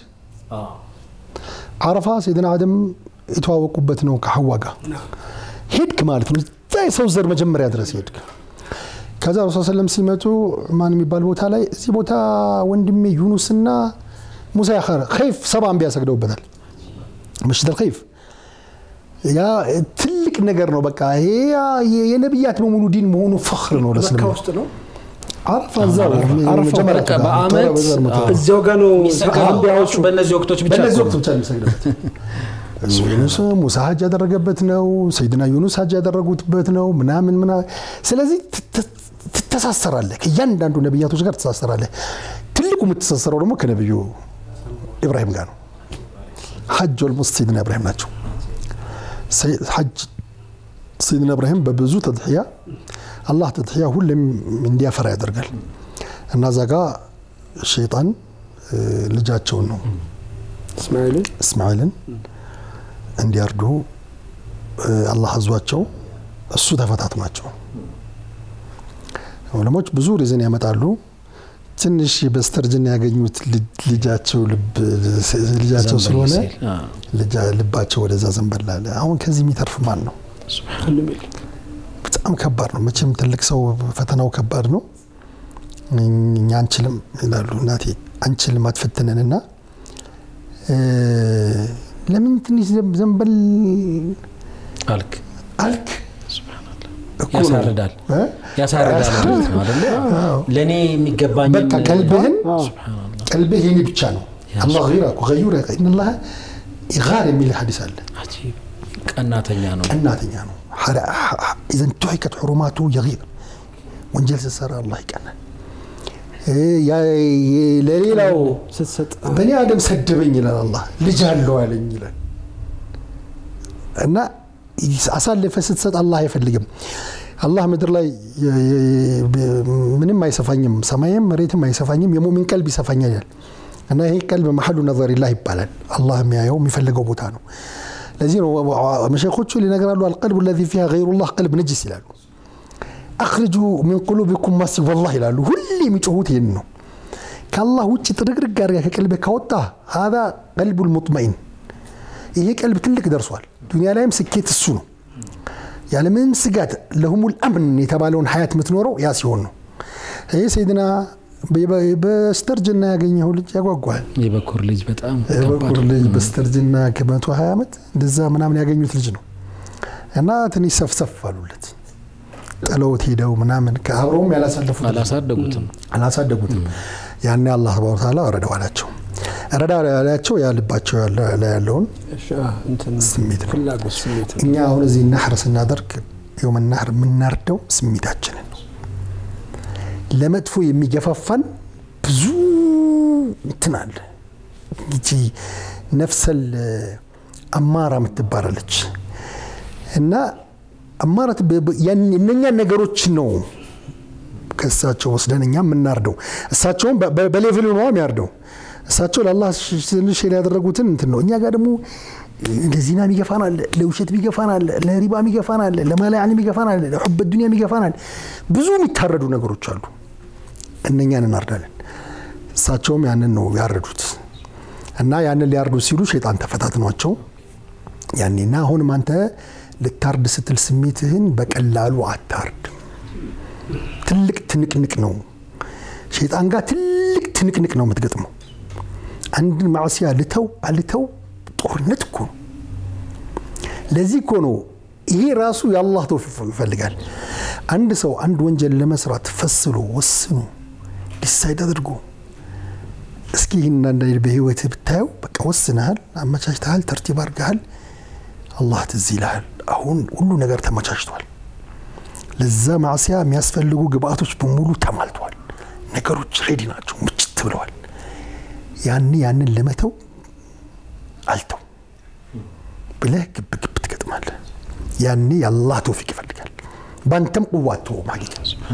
አረፋ ሰይድና አደም የተዋወቁበት ነው ከሐዋ ጋር ሄድክ ማለት ነው። እዛ የሰው ዘር መጀመሪያ ድረስ ሄድክ። ከዛ ረሱ ሰለም ሲመጡ ማን የሚባል ቦታ ላይ እዚህ ቦታ ወንድሜ ዩኑስና ሙሳ ያኸረ ኸይፍ ሰባ አንቢያ ሰግደውበታል። መስጅድ አልኸይፍ ያ ትልቅ ነገር ነው። በቃ ይሄ ያ- የነቢያት በሙሉ ዲን መሆኑ ፈኽር ነው መካ ለእስልምና። ውስጥ ነው አረፋ እዛው አረፋ መጀመሪያ በቃ በአመት በዘር መቶ- አዎ። እዚያው ጋር ነው የሚሰገደው አንቢያዎቹ ራሱ በእነዚህ ወቅቶች ብቻ በእነዚህ እኮ ወቅት ነው። ብቻ የሚሰግድበት ዩኑስ ሙሳ ሀጅ ያደረገበት ነው። ሰይድና ዩኑስ ሀጅ ያደረጉበት ነው ምናምን ምና ስለዚህ ትተ- ትተሳሰራለህ ከእያንዳንዱ ነቢያቶች ጋር ትተሳሰራለህ። ትልቁ የምትተሳሰረው ደግሞ ከነቢዩ ኢብራሂም ጋር ነው። ሀጅ ኦልሞስት ሰይድና ኢብራሂም ናቸው። ሰይ- ሀጅ ሰይድና ኢብራሂም በብዙ ተድሕያ አላህ ተድሕያ ሁሌም እንዲያፈራ ያደርጋል እና እዛ ጋ ሸይጣን እ፣ ልጃቸውን ነው እስማኤልን እስማኤልን እንዲያርዱ እ፣ አላህ አዟቸው እሱ ተፈታትኗቸው ዑለሞች ብዙ ሪዝን ያመጣሉ። ትንሽ በስተርጅና ያገኙት ልጅ- ልጃቸው ልብ ልጃቸው ዘንበል ስለሆነ ሲል፣ አዎ። ልጃ- ልባቸው ወደዛ ዘንበል አለ። አሁን ከዚህ የሚተርፍ ማን ነው? ሁሉም የለም። በጣም ከባድ ነው። መቼም ትልቅ ሰው ፈተናው ከባድ ነው። እኛ አንችልም ይላሉ እናቴ፣ አንችልም አትፈትነንና እ፣ ለምን ትንሽ ዘም- ዘንበል አልክ አልክ እኮ ነው። ያሳርዳል እ? ያሳርዳል ማለት ነው አይደለ ለእኔ የሚገባኝ በቃ ቀልብህን አዎ። ቀልብህ የኔ ብቻ ነው። አላህ ገይራ እኮ ገዩር ኢነላህ ይጋር የሚል ሐዲስ አለ። ቀናተኛ ነው ቀናተኛ ነው። ኢዘን ቱሒከት ሕሩማቱ የጊር ወንጀል ስትሰራ አላህ ይቀናል። እ፣ ያ- የ- ለሌላው ስትሰጥ በእኔ አደም ሰደበኝ ይላል አላህ ልጅ አለው አለኝ ይላል እና አሳልፈ ስትሰጥ አላህ አይፈልግም። አላህ ምድር ላይ የ- የ- የ- ምንም አይሰፋኝም፣ ሰማይም መሬትም አይሰፋኝም፣ የሙሚን ቀልብ ይሰፋኛል ይላል እና ይሄ ቀልብ መሐሉ ነዘሪላህ ይባላል። አላህ የሚያየው የሚፈልገው ቦታ ነው። ለዚህ ነው መሸኮቹ ሊነግራሉ አልቀልቡ ለዚ ፊሃ ገይሩላህ ቀልብ ነጅስ ይላሉ። አክርጁ ሚን ቁሉቢኩም ማሲ ወላህ ይላሉ። ሁሌ የሚጮሁት ይህን ነው። ከአላህ ውጭ ጥርግርግ አድርጋ ከቀልብህ ካወጣ ሀዛ ቀልቡል ሙጥመኢን ይሄ ቀልብ ትልቅ ደርሷል። ዱንያ ላይም ስኬት እሱ ነው። ያለምንም ስጋት ለሁሙል አምን የተባለውን ሀያት የምትኖረው ያ ሲሆን ነው። ይህ ሰይድና በስተርጅና ያገኘው ልጅ ያጓጓል። የበኩር ልጅ በጣም የበኩር ልጅ በስተርጅና ከመቶ ሀያ ዓመት እንደዛ ምናምን ያገኙት ልጅ ነው እና ትንሽ ሰፍሰፍ አሉለት ጥለውት ሄደው ምናምን ከአብረውም ያላሳለፉት ልጅ ነው። አላሳደጉትም አላሳደጉትም። ያኔ አላህ ተባረከ ወተዓላ ረዳው አላቸው። ረዳ ያላቸው ያ ልባቸው ያለ- ላይ ያለውን እሺ፣ አ፣ እንትን ስሜት ነው። ፍላጎት ስሜት ነው። እኛ አሁን እዚህ ናሕር ስናደርግ የውመ ናሕር የምናርደው ስሜታችንን ነው። ለመጥፎ የሚገፋፋን ብዙ እንትን አለ። ይቺ ነፍሰል አማራ የምትባላለች እና አማራ እነኛን ነገሮች ነው ከእሳቸው ወስደን እኛ የምናርደው። እሳቸውም በሌቭሉ ነው የሚያርደው። እሳቸው ለአላህ ትንሽ ያደረጉትን እንትን ነው። እኛ ጋር ደግሞ ለዚና የሚገፋን አለ፣ ለውሸት የሚገፋን አለ፣ ለሪባ የሚገፋን አለ፣ ለማላያን የሚገፋን አለ፣ ለሑበ ዱኒያ የሚገፋን አለ። ብዙ የሚታረዱ ነገሮች አሉ። እነኛን እናርዳለን። እሳቸውም ያንን ነው ያረዱት እና ያንን ሊያርዱ ሲሉ ሸይጣን ተፈታትኗቸው ያኔና አሁንም አንተ ልታርድ ስትል ስሜትህን በቀላሉ አታርድ። ትልቅ ትንቅንቅ ነው። ሸይጣን ጋር ትልቅ ትንቅንቅ ነው የምትገጥመው። አንድን ማዕሲያ ልተው አልተው ጦርነት እኮ ነው። ለዚህ እኮ ነው ይሄ ራሱ የአላህ ተውፊቅ ይፈልጋል። አንድ ሰው አንድ ወንጀል ለመስራት ፈስሎ ወስኖ ዲሳይድ አድርጎ እስኪ ይህን አንዳንድ በህይወትህ ብታየው በቃ ወስነሃል፣ አመቻችተሃል፣ ተርቲብ አድርገሃል። አላህ ትዝ ይልሃል። አሁን ሁሉ ነገር ተመቻችቷል። ለዛ ማዕሲያ የሚያስፈልጉ ግብአቶች በሙሉ ተሟልተዋል። ነገሮች ሬዲ ናቸው፣ ምጭት ብለዋል። ያኔ ያንን ለመተው አልተው ብለህ ግብ ግብ ትገጥማለህ። ያኔ የአላህ ተውፊቅ ይፈልጋል። በአንተም ቁዋቶ ማግኘት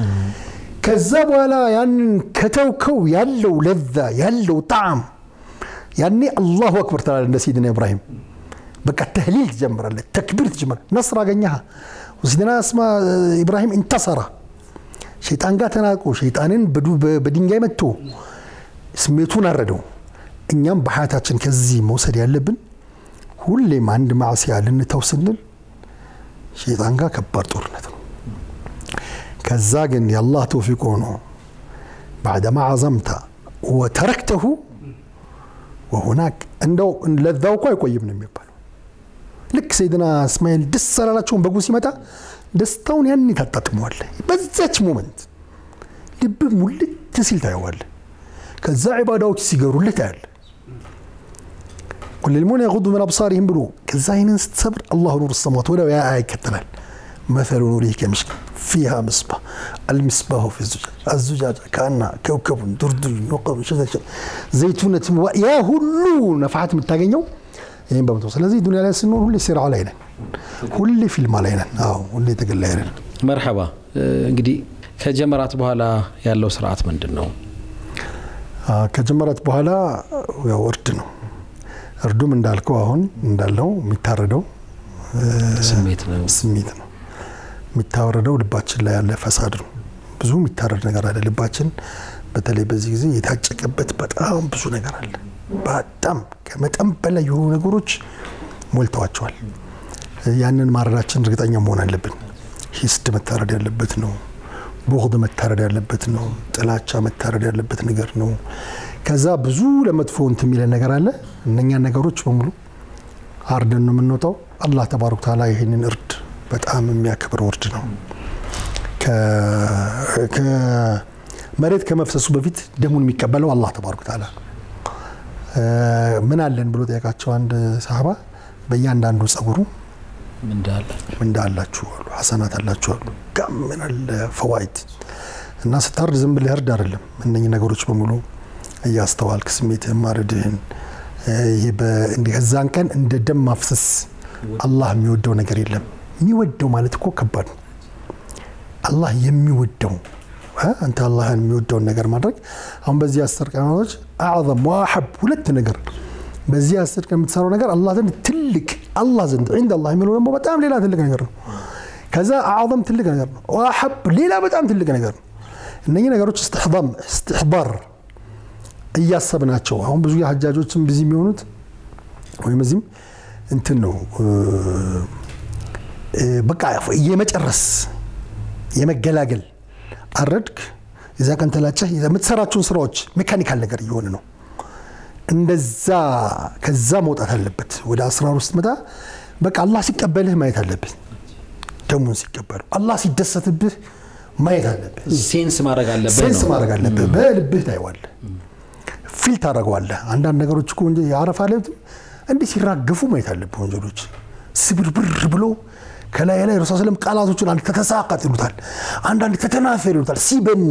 ከዛ በኋላ ያንን ከተውከው ያለው ለዛ ያለው ጣዕም ያኔ አላሁ አክበር ትላለህ። እንደ ሲድና ኢብራሂም በቃ ተህሊል ትጀምራለህ፣ ተክቢር ትጀምራለህ። ነስር አገኘህ። ሲድና እስማ ኢብራሂም እንተሰራ ሸይጣን ጋር ተናቆ ሸይጣንን በድንጋይ መጥቶ ስሜቱን አረደው። እኛም በሀያታችን ከዚህ መውሰድ ያለብን ሁሌም አንድ ማዕሲያ ልንተው ስንል ሸይጣን ጋር ከባድ ጦርነት ነው። ከዛ ግን የአላህ ተውፊቅ ሆኖ ባዕደማ ዓዘምተ ወተረክተሁ ወሁናክ እንደው ለዛው እኮ አይቆይም ነው የሚባለው። ልክ ሰይድና እስማኤል ደስ አላላቸውን በጉ ሲመጣ ደስታውን ያን ታጣጥመዋለህ። በዛች ሞመንት ልብ ሙልት ሲል ታየዋለህ። ከዛ ዒባዳዎች ሲገሩልህ ታያለህ። ቁል ልልሙእሚኒነ የጉዱ ምን አብሳሪህም ብሎ ከዛ አይንን ስትሰብር አላሁ ኑር ሰማዋት ወዲያው ያ ይከተላል። መሰሉ ኑሪሂ ከሚሽካት ፊሃ ምስባህ አልሚስባሁ ፊ ዙጃጅ አዙጃጅ ከአና ከውከቡን ዱርዱር ኖቀሩ ዘይቱነት ያ ሁሉ ነፋሓት የምታገኘው ይህም በመቶ ስለዚህ ዱኒያ ላይ ስንሆን ሁሌ ሲራ ላይ ነን፣ ሁሌ ፊልማ ላይ ነን፣ አዎ ሁሌ ትግል ላይ ነን። መርሐባ። እንግዲህ ከጀመራት በኋላ ያለው ስርዓት ምንድን ነው? ከጀመራት በኋላ ያው እርድ ነው። እርዱም እንዳልከው አሁን እንዳለው የሚታረደው ስሜት ነው ስሜት ነው የሚታወረደው ልባችን ላይ ያለ ፈሳድ ነው። ብዙ የሚታረድ ነገር አለ። ልባችን በተለይ በዚህ ጊዜ የታጨቀበት በጣም ብዙ ነገር አለ። በጣም ከመጠን በላይ የሆኑ ነገሮች ሞልተዋቸዋል። ያንን ማረዳችን እርግጠኛ መሆን አለብን። ሂስድ መታረድ ያለበት ነው። ቡግድ መታረድ ያለበት ነው። ጥላቻ መታረድ ያለበት ነገር ነው። ከዛ ብዙ ለመጥፎ እንትን የሚለን ነገር አለ። እነኛን ነገሮች በሙሉ አርደን ነው የምንወጣው። አላህ ተባረከ ወተዓላ ይህንን እርድ በጣም የሚያከብረው እርድ ነው። ከመሬት ከመፍሰሱ በፊት ደሙን የሚቀበለው አላህ ተባረከ ወተዓላ ምን አለን ብሎ ጠየቃቸው አንድ ሰሃባ። በእያንዳንዱ ጸጉሩ ምንዳ አላችሁ አሉ፣ ሐሰናት አላችሁ አሉ። ጋም ምን አለ ፈዋይድ እና ስታርድ ዝም ብለህ እርድ አይደለም። እነኚህ ነገሮች በሙሉ እያስተዋልክ ስሜትህን ማረድህን ይሄ ከዛን ቀን እንደ ደም ማፍሰስ አላህ የሚወደው ነገር የለም። የሚወደው ማለት እኮ ከባድ ነው። አላህ የሚወደው አንተ አላህን የሚወደውን ነገር ማድረግ አሁን በዚህ አስር ቀናቶች አዕዘም ዋሐብ ሁለት ነገር በዚህ አስር ቀን የምትሰራው ነገር አላህ ዘንድ ትልቅ አላህ ዘንድ ዒንደ አላህ የሚለው ደግሞ በጣም ሌላ ትልቅ ነገር ነው። ከዛ አዕዘም ትልቅ ነገር ነው። ዋሐብ ሌላ በጣም ትልቅ ነገር ነው። እነኚህ ነገሮች እስትሕባር እያሰብናቸው አሁን ብዙ የሀጃጆችም ቢዚ የሚሆኑት ወይም እዚህም እንትን ነው በቃ የመጨረስ የመገላገል አረድክ የዛ ቀን ተላጨህ የምትሰራቸውን ስራዎች ሜካኒካል ነገር እየሆነ ነው። እንደዛ ከዛ መውጣት አለበት። ወደ አስራር ውስጥ መጣ በቃ አላህ ሲቀበልህ ማየት አለብህ። ደሙን ሲቀበሉ አላህ ሲደሰትብህ ማየት አለብህ። ሴንስ ማድረግ አለብህ ሴንስ ነው። ማድረግ አለብህ። በልብህ ታየዋለህ፣ ፊል ታደርገዋለህ። አንዳንድ ነገሮች እኮ ወንጀል የአረፋ ዕለት እንዲህ ሲራገፉ ማየት አለብህ። ወንጀሎች ስብርብር ብሎ ከላይ ላይ ረሱ ስለም ቃላቶችን አንድ ተተሳቃጥ ይሉታል፣ አንዳንድ ተተናፈር ይሉታል። ሲበን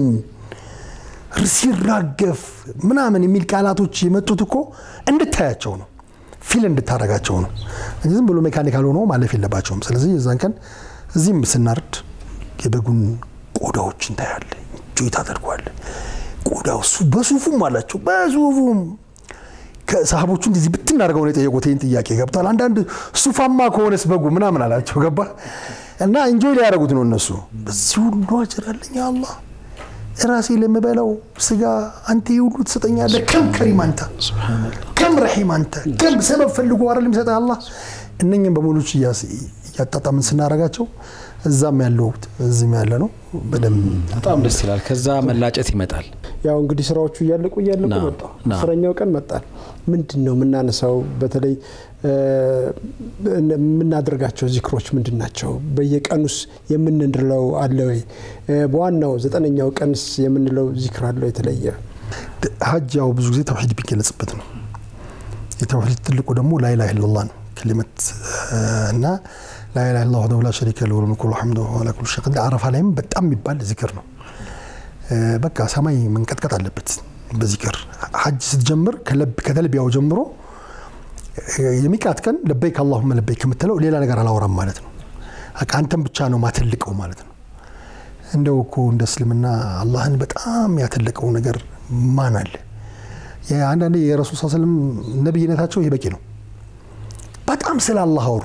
ሲራገፍ ምናምን የሚል ቃላቶች የመጡት እኮ እንድታያቸው ነው። ፊል እንድታረጋቸው ነው እንጂ ዝም ብሎ ሜካኒካል ሆኖ ማለፍ የለባቸውም። ስለዚህ የዛን ቀን እዚህም ስናርድ የበጉን ቆዳዎች እንታያለ፣ እንጆይ ታደርጓለ። ቆዳው በሱፉም አላቸው በሱፉም ከሰሃቦቹ እንደዚህ ብትናደርገው ነው የጠየቁት። ይህን ጥያቄ ገብቷል። አንዳንድ ሱፋማ ከሆነስ በጉ ምናምን አላቸው። ገባ እና እንጆይ ሊያደርጉት ነው እነሱ። በዚህ ሁሉ አጀር አለኝ አላህ ራሴ ለምበላው ስጋ አንተ ሁሉ ትሰጠኛለህ። ከም ከሪም አንተ፣ ከም ረሒም አንተ፣ ከም ሰበብ ፈልጎ አይደል የሚሰጠህ አላህ። እነኝም በሙሉ እያጣጣምን ስናረጋቸው እዛም ያለው እዚህም ያለ ነው። በደንብ በጣም ደስ ይላል። ከዛ መላጨት ይመጣል። ያው እንግዲህ ስራዎቹ እያለቁ እያለቁ ና፣ መጣ። ና። አስረኛው ቀን መጣል። ምንድን ነው የምናነሳው? በተለይ እ፣ የምናደርጋቸው ዚክሮች ምንድን ናቸው? በየቀኑስ የምንለው አለ ወይ? እ፣ በዋናው ዘጠነኛው ቀንስ የምንለው ዚክር አለው የተለየ? ሀጅ ያው ብዙ ጊዜ ተውሒድ ቢገለጽበት ነው። የተውሒድ ትልቁ ደግሞ ላኢላሃ ኢለላህ ነው ክሊመት እና ላኢላሃ ኢለላህ ወህደሁ ላ ሸሪከ ለሁ ለሁል ሙልኩ ወለሐምዱ ወሁወ ዐላ ኩሊ ሸይኢን ቀዲር። አረፋ ላይም በጣም የሚባል ዚክር ነው። በቃ ሰማይ መንቀጥቀጥ አለበት በዚክር ሀጅ ስትጀምር ከለብ- ከተልቢያው ጀምሮ የሚቃት ቀን ለበይክ አላሁመ ለበይክ የምትለው ሌላ ነገር አላወራም ማለት ነው። በቃ አንተም ብቻ ነው ማትልቀው ማለት ነው። እንደው እኮ እንደ እስልምና አላህን በጣም ያተለቀው ነገር ማን አለ? አንዳንዴ የረሱል ስ ስለም ነቢይነታቸው ይህ በቂ ነው። በጣም ስለ አላህ አወሩ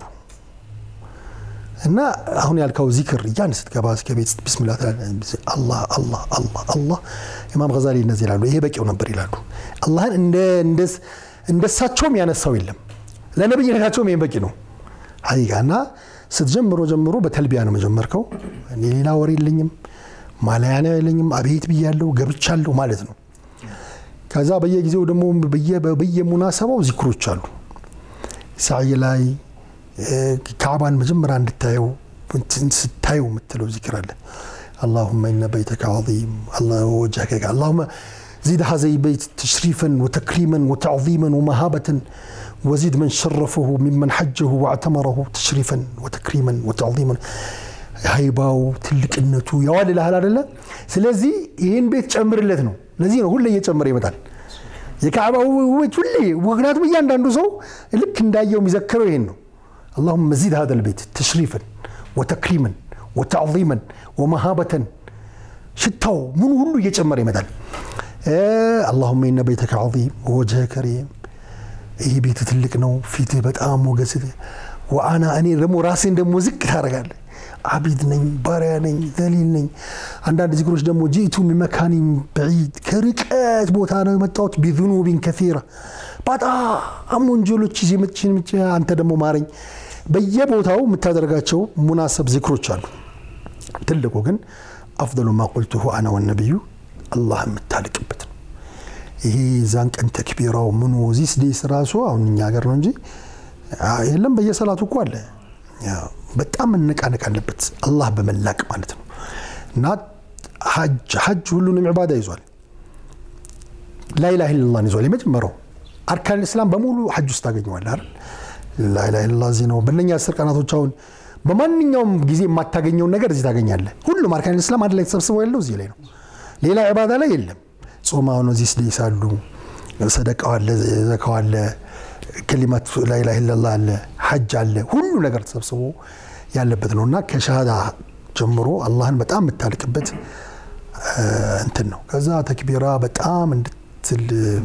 እና አሁን ያልከው ዚክር እያን ስትገባ እስከ ቤት ቢስሚላ አላህ አላህ አላህ አላህ ኢማም ገዛሊ እነዚህ ይላሉ። ይሄ በቂው ነበር ይላሉ። አላህን እንደ እንደ- እንደሳቸውም ያነሳው የለም። ለነብይነታቸውም ይሄ በቂ ነው። ሀቂቃ እና ስትጀምሮ ጀምሮ በተልቢያ ነው መጀመርከው። እኔ ሌላ ወሬ የለኝም ማለያነ የለኝም። አቤት ብያለሁ ገብቻለሁ ማለት ነው። ከዛ በየጊዜው ደግሞ በየ- በየሙናሰባው ዚክሮች አሉ። ሳዕይ ላይ ካዕባን መጀመሪያ እንድታየው እንትን ስታየው የምትለው ዚክር አለ። አላሁመ ኢነ በይተከ ዐዚም ወጀህከ አላሁመ ዚድ ሀዘይ በይት ተሽሪፈን ወተክሪመን ወተዕዚመን ወመሃበትን ወዚድ መን ሸረፈሁ ሚመን ሐጀሁ ወአዕተመረሁ ተሽሪፈን ወተክሪመን ወተዕዚመን ሀይባው ትልቅነቱ ያዋል ይልሃል አደለ? ስለዚህ ይህን ቤት ጨምርለት ነው። ለዚህ ነው ሁሌ እየጨመረ ይመጣል። የካዕባ ውበት ሁሌ ምክንያቱም እያንዳንዱ ሰው ልክ እንዳየው የሚዘክረው ይሄን ነው። አላሁመ ዚድ ሀዘል ቤት ተሽሪፈን ወተክሪመን ወተዕዚመን ወመሃበተን ሽታው ምኑ ሁሉ እየጨመረ ይመጣል። አላሁመ ኢነ በይተከ ዐዚም ወወጅሀ ከሪም ይህ ቤት ትልቅ ነው፣ ፊትህ በጣም ሞገስ ወአና እኔ ደግሞ ራሴን ደግሞ ዝቅ ታደርጋለህ። አቢድ ነኝ፣ ባሪያ ነኝ፣ ዘሊል ነኝ። አንዳንድ ዚክሮች ደግሞ ጂእቱ ሚን መካኒን በዒድ ከርቀት ቦታ ነው የመጣሁት ቢዙኑቢን ከሲራ በጣም ወንጀሎች ይዤ መጥቼ መጥቼ አንተ ደግሞ ማረኝ። በየቦታው የምታደርጋቸው ሙናሰብ ዚክሮች አሉ። ትልቁ ግን አፍደሉ ማ ቁልቱሁ አና ወነቢዩ አላህ የምታልቅበት ነው። ይሄ ዛን ቀን ተክቢራው ምኑ ዚስ ዴስ ራሱ አሁን እኛ ሀገር ነው እንጂ የለም በየሰላቱ እኮ አለ። በጣም መነቃነቅ አለበት አላህ በመላቅ ማለት ነው። እና ሐጅ ሐጅ ሁሉንም ዕባዳ ይዟል። ላኢላሃ ኢለላህን ይዟል። የመጀመሪያው አርካን እስላም በሙሉ ሐጅ ውስጥ ታገኘዋለህ አይደል? ላኢላሃ ኢለላህ እዚህ ነው። በእነኛ አስር ቀናቶች አሁን በማንኛውም ጊዜ የማታገኘውን ነገር እዚህ ታገኛለህ። ሁሉም አርካን እስላም አንድ ላይ ተሰብስበው ያለው እዚህ ላይ ነው። ሌላ ዕባዳ ላይ የለም። ጾም አሁን እዚህ ስደይስ አሉ፣ ሰደቃው አለ፣ ዘካው አለ፣ ከሊማት ላኢላሃ ኢለላህ አለ፣ ሐጅ አለ። ሁሉ ነገር ተሰብስቦ ያለበት ነው እና ከሻሃዳ ጀምሮ አላህን በጣም የምታልቅበት እንትን ነው። ከዛ ተክቢራ በጣም እንድትል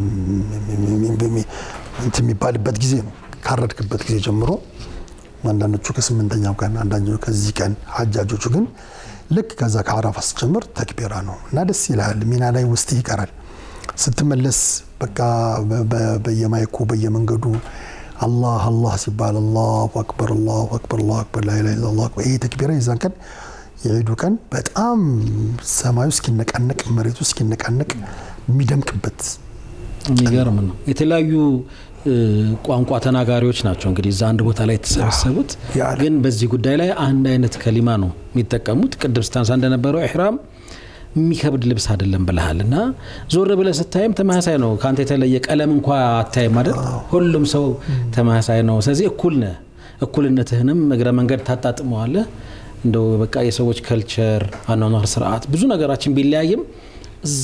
እንትን የሚባልበት ጊዜ ነው። ካረድክበት ጊዜ ጀምሮ አንዳንዶቹ ከስምንተኛው ቀን አንዳንዶቹ ከዚህ ቀን ሐጃጆቹ ግን ልክ ከዛ ከአረፋ ስትጀምር ተክቢራ ነው እና ደስ ይልሃል። ሚና ላይ ውስጥ ይቀራል። ስትመለስ በቃ በየማይኩ በየመንገዱ አላህ አላህ ሲባል አላሁ አክበር አላሁ አክበር አላሁ አክበር ላኢላሃ ኢለላህ አክበር። ይሄ ተክቢራ የዛን ቀን የዒዱ ቀን በጣም ሰማዩ እስኪነቃነቅ መሬቱ እስኪነቃነቅ የሚደምቅበት የሚገርም ነው። የተለያዩ ቋንቋ ተናጋሪዎች ናቸው እንግዲህ እዛ አንድ ቦታ ላይ የተሰበሰቡት፣ ግን በዚህ ጉዳይ ላይ አንድ አይነት ከሊማ ነው የሚጠቀሙት። ቅድም ስታንሳ እንደነበረው ኢሕራም የሚከብድ ልብስ አይደለም ብለሃል እና ዞር ብለህ ስታይም ተመሳሳይ ነው። ከአንተ የተለየ ቀለም እንኳ አታይም አይደል? ሁሉም ሰው ተመሳሳይ ነው። ስለዚህ እኩል ነህ። እኩልነትህንም እግረ መንገድ ታጣጥመዋለህ። እንደው በቃ የሰዎች ከልቸር፣ አኗኗር፣ ስርዓት ብዙ ነገራችን ቢለያይም እዛ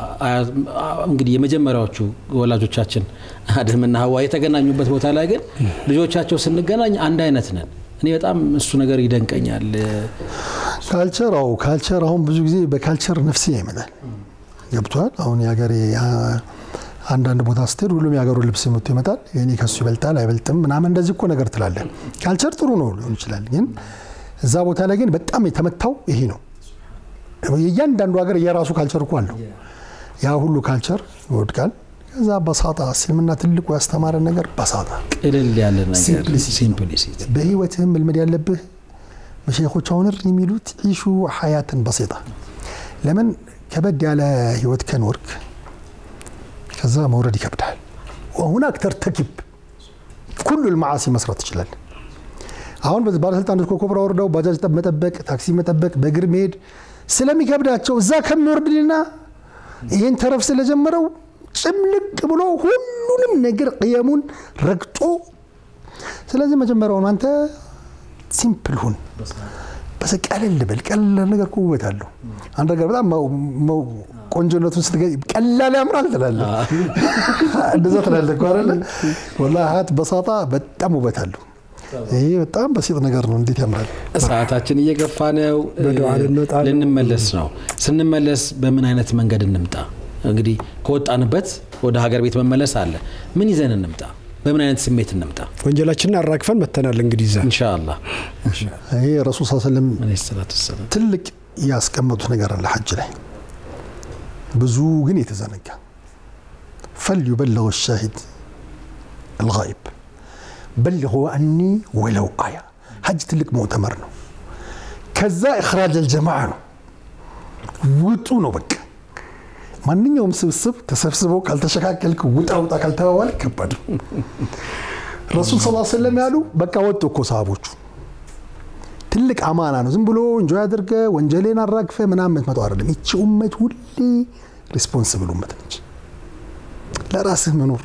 እንግዲህ የመጀመሪያዎቹ ወላጆቻችን አደምና ሀዋ የተገናኙበት ቦታ ላይ ግን ልጆቻቸው ስንገናኝ አንድ አይነት ነን። እኔ በጣም እሱ ነገር ይደንቀኛል። ካልቸር አዎ ካልቸር አሁን ብዙ ጊዜ በካልቸር ነፍስያ ይመጣል። ገብቷል። አሁን የሀገሬ አንዳንድ ቦታ ስትሄድ ሁሉም የሀገሩ ልብስ መጥቶ ይመጣል። እኔ ከሱ ይበልጣል አይበልጥም ምናምን እንደዚህ እኮ ነገር ትላለን። ካልቸር ጥሩ ነው ሊሆን ይችላል፣ ግን እዛ ቦታ ላይ ግን በጣም የተመታው ይሄ ነው። የእያንዳንዱ ሀገር የራሱ ካልቸር እኮ አለው። ያ ሁሉ ካልቸር ይወድቃል። ከዛ በሳጣ እስልምና ትልቁ ያስተማረን ነገር በሳጣ ቅልል ያለ ነገር ሲምፕሊሲቲ። በህይወትህም መልመድ ያለብህ መሸይኾች አሁን የሚሉት ዒሹ ሀያትን በሴጣ ለምን ከበድ ያለ ህይወት ከኖርክ ከዛ መውረድ ይከብዳል። ሁናክ ተርተኪብ ኩሉ ልመዓሲ መስራት ትችላል። አሁን ባለስልጣኖች ኮኮብራ ወርደው ባጃጅ መጠበቅ፣ ታክሲ መጠበቅ፣ በእግር መሄድ ስለሚከብዳቸው እዛ ከሚወርድልና ይህን ተረፍ ስለጀመረው ጭምልቅ ብሎ ሁሉንም ነገር ቅየሙን ረግጦ ስለዚህ መጀመሪያውን አንተ ሲምፕል ሁን፣ በስ ቀለል በል። ቀላል ነገር እኮ ውበት አለው። አንድ ነገር በጣም ቆንጆነቱን ስትገ ቀላል ያምራል ትላለህ፣ እንደዛ ትላለህ እኮ አይደለ? ወላሂ ሀያት በሳጣ በጣም ውበት አለው። ይሄ በጣም በሲጥ ነገር ነው። እንዴት ያምራል! ሰዓታችን እየገፋ ነው። በዱዓ ልንወጣ ነው። ልንመለስ ነው። ስንመለስ በምን አይነት መንገድ እንምጣ? እንግዲህ ከወጣንበት ወደ ሀገር ቤት መመለስ አለ። ምን ይዘን እንምጣ? በምን አይነት ስሜት እንምጣ? ወንጀላችንን አራግፈን መተናል። እንግዲህ ይዛ ኢንሻአላህ ይሄ ረሱል ስ ስለም አለይሂ ሰላቱ ወሰላም ትልቅ ያስቀመጡት ነገር አለ ሐጅ ላይ ብዙ ግን የተዘነጋ ፈልዩበልغ ሻሂድ አልጋኢብ በልغ አኒ ወለው አያ ሐጅ ትልቅ ሙዕተመር ነው። ከዛ እኽራጅ አልጀማዓ ነው። ውጡ ነው በቃ ማንኛውም ስብስብ ተሰብስበው ካልተሸካከልክ ውጣ ውጣ ካልተባባል ከባድ ነው። ረሱል ስ ሰለም ያሉ በቃ ወጡ እኮ ሰሃቦቹ። ትልቅ አማና ነው። ዝም ብሎ እንጆ አድርገ ወንጀሌን አራግፈ ምናምን የምትመጣው አይደለም። ይቺ ኡመት ሁሌ ሪስፖንስብል ኡመት ነች። ለራስህ መኖር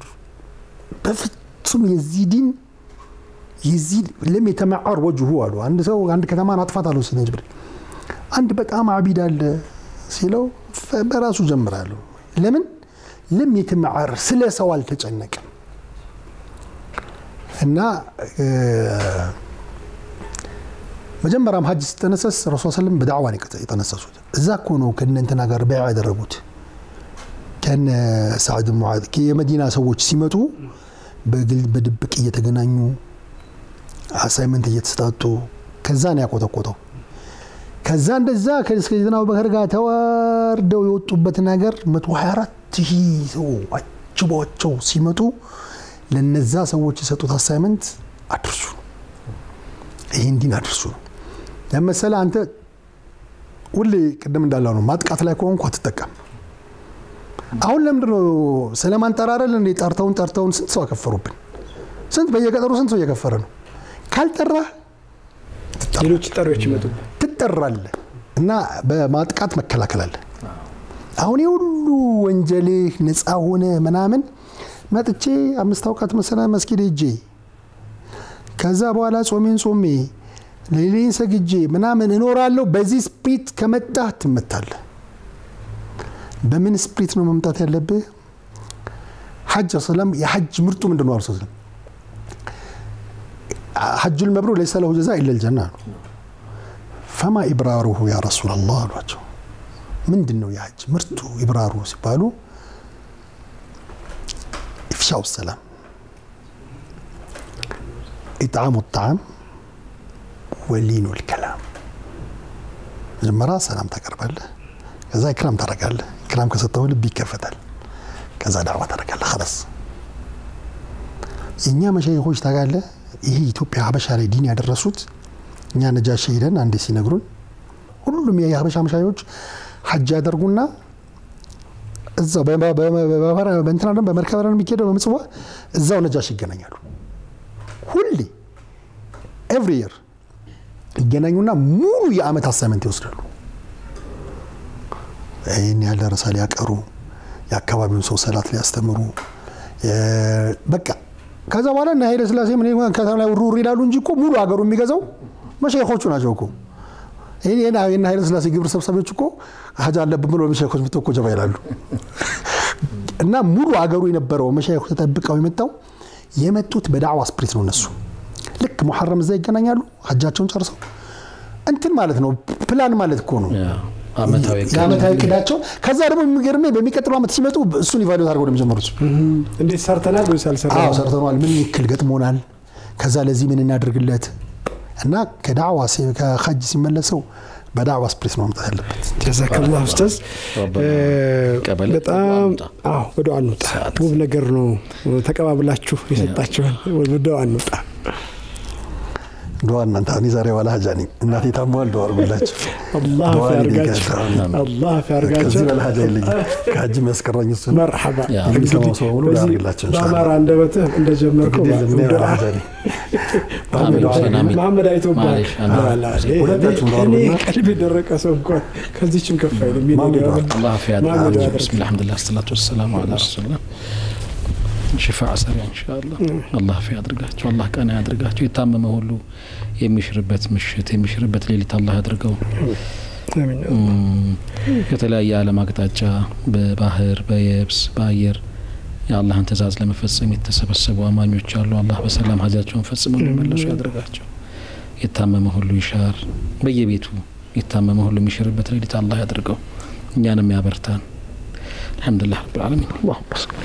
በፍጹም የዚህ ዲን የዚህ ለም የተመዓር ወጅሁ አሉ። አንድ ሰው አንድ ከተማን አጥፋት አለው ሲነ ጅብሪል። አንድ በጣም አቢድ አለ ሲለው በራሱ ጀምራለሁ። ለምን ለም የተመዓር ስለ ሰው አልተጨነቀም። እና መጀመሪያም ሀጅ ሲጠነሰስ ረሱ ስለም በዳዕዋ ነው የጠነሰሱት። እዛ እኮ ነው ከነ እንትና ጋር በይዓ ያደረጉት ከነ ሳዕድ ሙዓዝ የመዲና ሰዎች ሲመጡ በድብቅ እየተገናኙ አሳይመንት እየተሰጣጡ ከዛ ነው ያቆጠቆጠው። ከዛ እንደዛ ከሰይድና አቡበከር ጋር ተዋርደው የወጡበት ነገር 124 ሺህ ሰው አጅቧቸው ሲመጡ ለነዛ ሰዎች የሰጡት አሳይመንት አድርሱ፣ ይህን ዲን አድርሱ ነው ለመሰለ አንተ ሁሌ ቅድም እንዳለው ነው ማጥቃት ላይ ከሆንኩ አትጠቀም። አሁን ለምንድን ነው ስለማንጠራረል እንዴ? ጠርተውን ጠርተውን ስንት ሰው አከፈሩብን? ስንት በየቀጠሩ ስንት ሰው እየከፈረ ነው? ካልጠራህ ሌሎች ጠሪዎች ይመጡ ትጠራለህ እና በማጥቃት መከላከል አለ። አሁን የሁሉ ወንጀልህ ነፃ ሆነ ምናምን መጥቼ አምስት አውቃት መሰላ መስጊድ ሄጄ ከዛ በኋላ ጾሜን ጾሜ ሌሌን ሰግጄ ምናምን እኖራለሁ። በዚህ ስፕሪት ከመጣህ ትመታለህ። በምን ስፕሪት ነው መምጣት ያለብህ? ሐጅ ሰላም የሐጅ ምርጡ ምንድን ነው? አርሶ ሐጁል መብሩር ለይሰ ለሁ ጀዛ ኢለል ጀና ነው። ፈማ ኢብራሩሁ ያ ረሱላላህ አሏቸው። ምንድን ነው የሐጅ ምርጡ ኢብራሩ ሲባሉ ኢፍሻው ሰላም፣ ኢጥዓሙ ጣዓም ወሊኑ ልከላም። መጀመሪያ ሰላም ታቀርባለህ፣ ከዛ ኢክራም ታደርጋለህ። ኢክራም ከሰጠው ልብ ይከፈታል። ከዛ ዳዕዋ ታደርጋለህ። ኸላስ የእኛ መሻይኾች ታውቃለህ፣ ይሄ ኢትዮጵያ ሀበሻ ላይ ዲን ያደረሱት እኛ ነጃሺ ሄደን አንዴ ሲነግሩን ሁሉም የሀበሻ መሻይኾች ሐጅ ያደርጉና እዛው በእንትና ደግሞ በመርከብ ነው የሚካሄደው በምጽዋ እዛው ነጃሽ ይገናኛሉ። ሁሌ ኤቭሪ የር ይገናኙና ሙሉ የአመት አሳይመንት ይወስዳሉ። ይህን ያለ ረሳ ሊያቀሩ የአካባቢውን ሰው ሰላት ሊያስተምሩ በቃ ከዛ በኋላ እና ኃይለ ሥላሴ ምን ከተማ ላይ ውርውር ይላሉ እንጂ እኮ ሙሉ ሀገሩ የሚገዛው መሸይኾቹ ናቸው እኮ። ይህን ኃይለ ሥላሴ ግብር ሰብሳቢዎች እኮ ሀጅ አለብን ብሎ መሻይኮች መጥተው እኮ ጀባ ይላሉ። እና ሙሉ አገሩ የነበረው መሻይኮች ተጠብቀው የመጣው የመጡት በዳዕዋ ስፕሪት ነው። እነሱ ልክ ሙሐረም እዛ ይገናኛሉ፣ ሀጃቸውን ጨርሰው እንትን ማለት ነው። ፕላን ማለት እኮ ነው አመታዊ የአመታዊ እቅዳቸው። ከዛ ደግሞ የሚገርመኝ በሚቀጥለው ዓመት ሲመጡ እሱን ኢቫሉዌት አድርገው ነው የሚጀምሩት። እንዴት ሰርተናል ወይስ አዎ አልሰራንም? ሰርተነዋል፣ ምን ይክል ገጥሞናል፣ ከዛ ለዚህ ምን እናደርግለት እና ከዳዕዋ ሲ- ከሀጅ ሲመለሰው በዳዕዋ ስፕሪት ነው መምጣት ያለበት። ጀዛከላህ ኡስታዝ። ረበና ቀበለ በጣም አንውጣ። አዎ ወደ አንውጣ። ውብ ነገር ነው ተቀባብላችሁ የሰጣችሁን። ወደ አንውጣ። ዱዓ እናንተ እኔ ዛሬ ዋላ ሀጃ ነኝ። እናቴ ታሟል፣ ዱዓ አድርጉላቸው። አላህ ዱዓ ያርጋችሁ፣ ይደጋችሁ። አላህ ከዚህ ያርጋችሁ። በላይ ሀጃ የለኝም። ከሀጅ የሚያስቀረኝ እሱ ነው። መርሐባ ያ። የሚሰማው ሰው ሁሉ ዱዓ በዚህ አድርግላቸው ኢንሻአላህ። በአማራ አንደበትህ እንደጀመርከው እንግዲህ እኔ ዋላ ዱዓ ሀጃ ነኝ። አሚን ሁሴን አሚን። መሐመድ አይቶብሃል። ማሌሽ፣ አሚን። ሁለታችሁም ዱዓ እኔ አድርጉና ቀልብ የደረቀ ሰው እንኳን ከዚችም ከፍ አይልም። ማን የኔ ይባላል? ዱዓ አላህ አፊያ ማን ያድርጋችሁ። ያድርግ? ብስሚላህ አልሐምዱሊላህ ሰላቱ ወሰላሙ አላ ረሱሊላህ ሽፋዕ ሰሪያ ኢንሻአላህ አላህ አፊያ ያድርጋችሁ። አላህ ቀና ያድርጋችሁ። የታመመ ሁሉ የሚሽርበት ምሽት የሚሽርበት ሌሊት አላህ ያድርገው። አሚን። እም፣ ከተለያየ ዓለም አቅጣጫ በባህር በየብስ በአየር የአላህን ትእዛዝ ለመፈጸም የተሰበሰቡ አማኞች አሉ። አላህ በሰላም ሀጃቸውን ፈጽመው እንዲመለሱ ያድርጋቸው። የታመመ ሁሉ ይሻር፣ በየቤቱ የታመመ ሁሉ የሚሽርበት ሌሊት አላህ ያድርገው። እኛንም ያበርታን። አልሐምዱሊላህ ረብል ዓለሚን። አላሁመ ሰሊ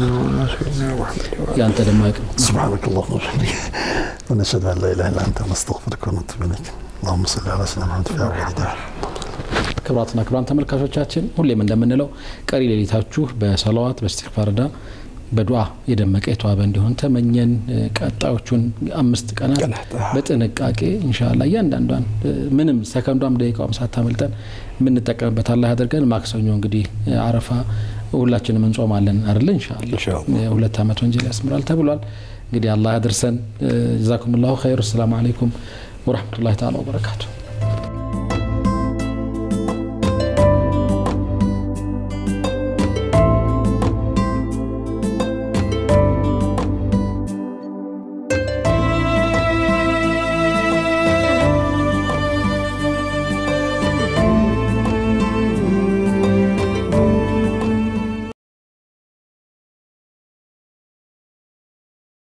ያንተ ደግሞ አይቅም سبحانك اللهم وبحمدك ونشهد ان لا اله الا انت نستغفرك ونتوب اليك اللهم صل على سيدنا محمد في اول وداع ክቡራትና ክቡራን ተመልካቾቻችን ሁሌም እንደምንለው ቀሪ ሌሊታችሁ በሰላዋት በእስትግፋርና በዱዓ የደመቀ የተዋበ እንዲሆን ተመኘን። እ፣ ቀጣዮቹን አምስት ቀናት ቀናት፣ አዎ። በጥንቃቄ ኢንሻላ እያንዳንዷን እ፣ ምንም ሰከንዷም ደቂቃውም ሳታመልጠን የምንጠቀምበት አላህ ያደርገን። ማክሰኞ እንግዲህ እ፣ አረፋ ሁላችንም እንጾማለን አይደለ? ኢንሻላ ኢንሻአላህ። ሁለት ዓመት ወንጀል ያስምራል ተብሏል። እንግዲህ አላህ ያድርሰን። ጀዛኩም ላሁ ኸይር። አሰላሙ አለይኩም ወረህመቱላሂ ተዓላ ወበረካቱ።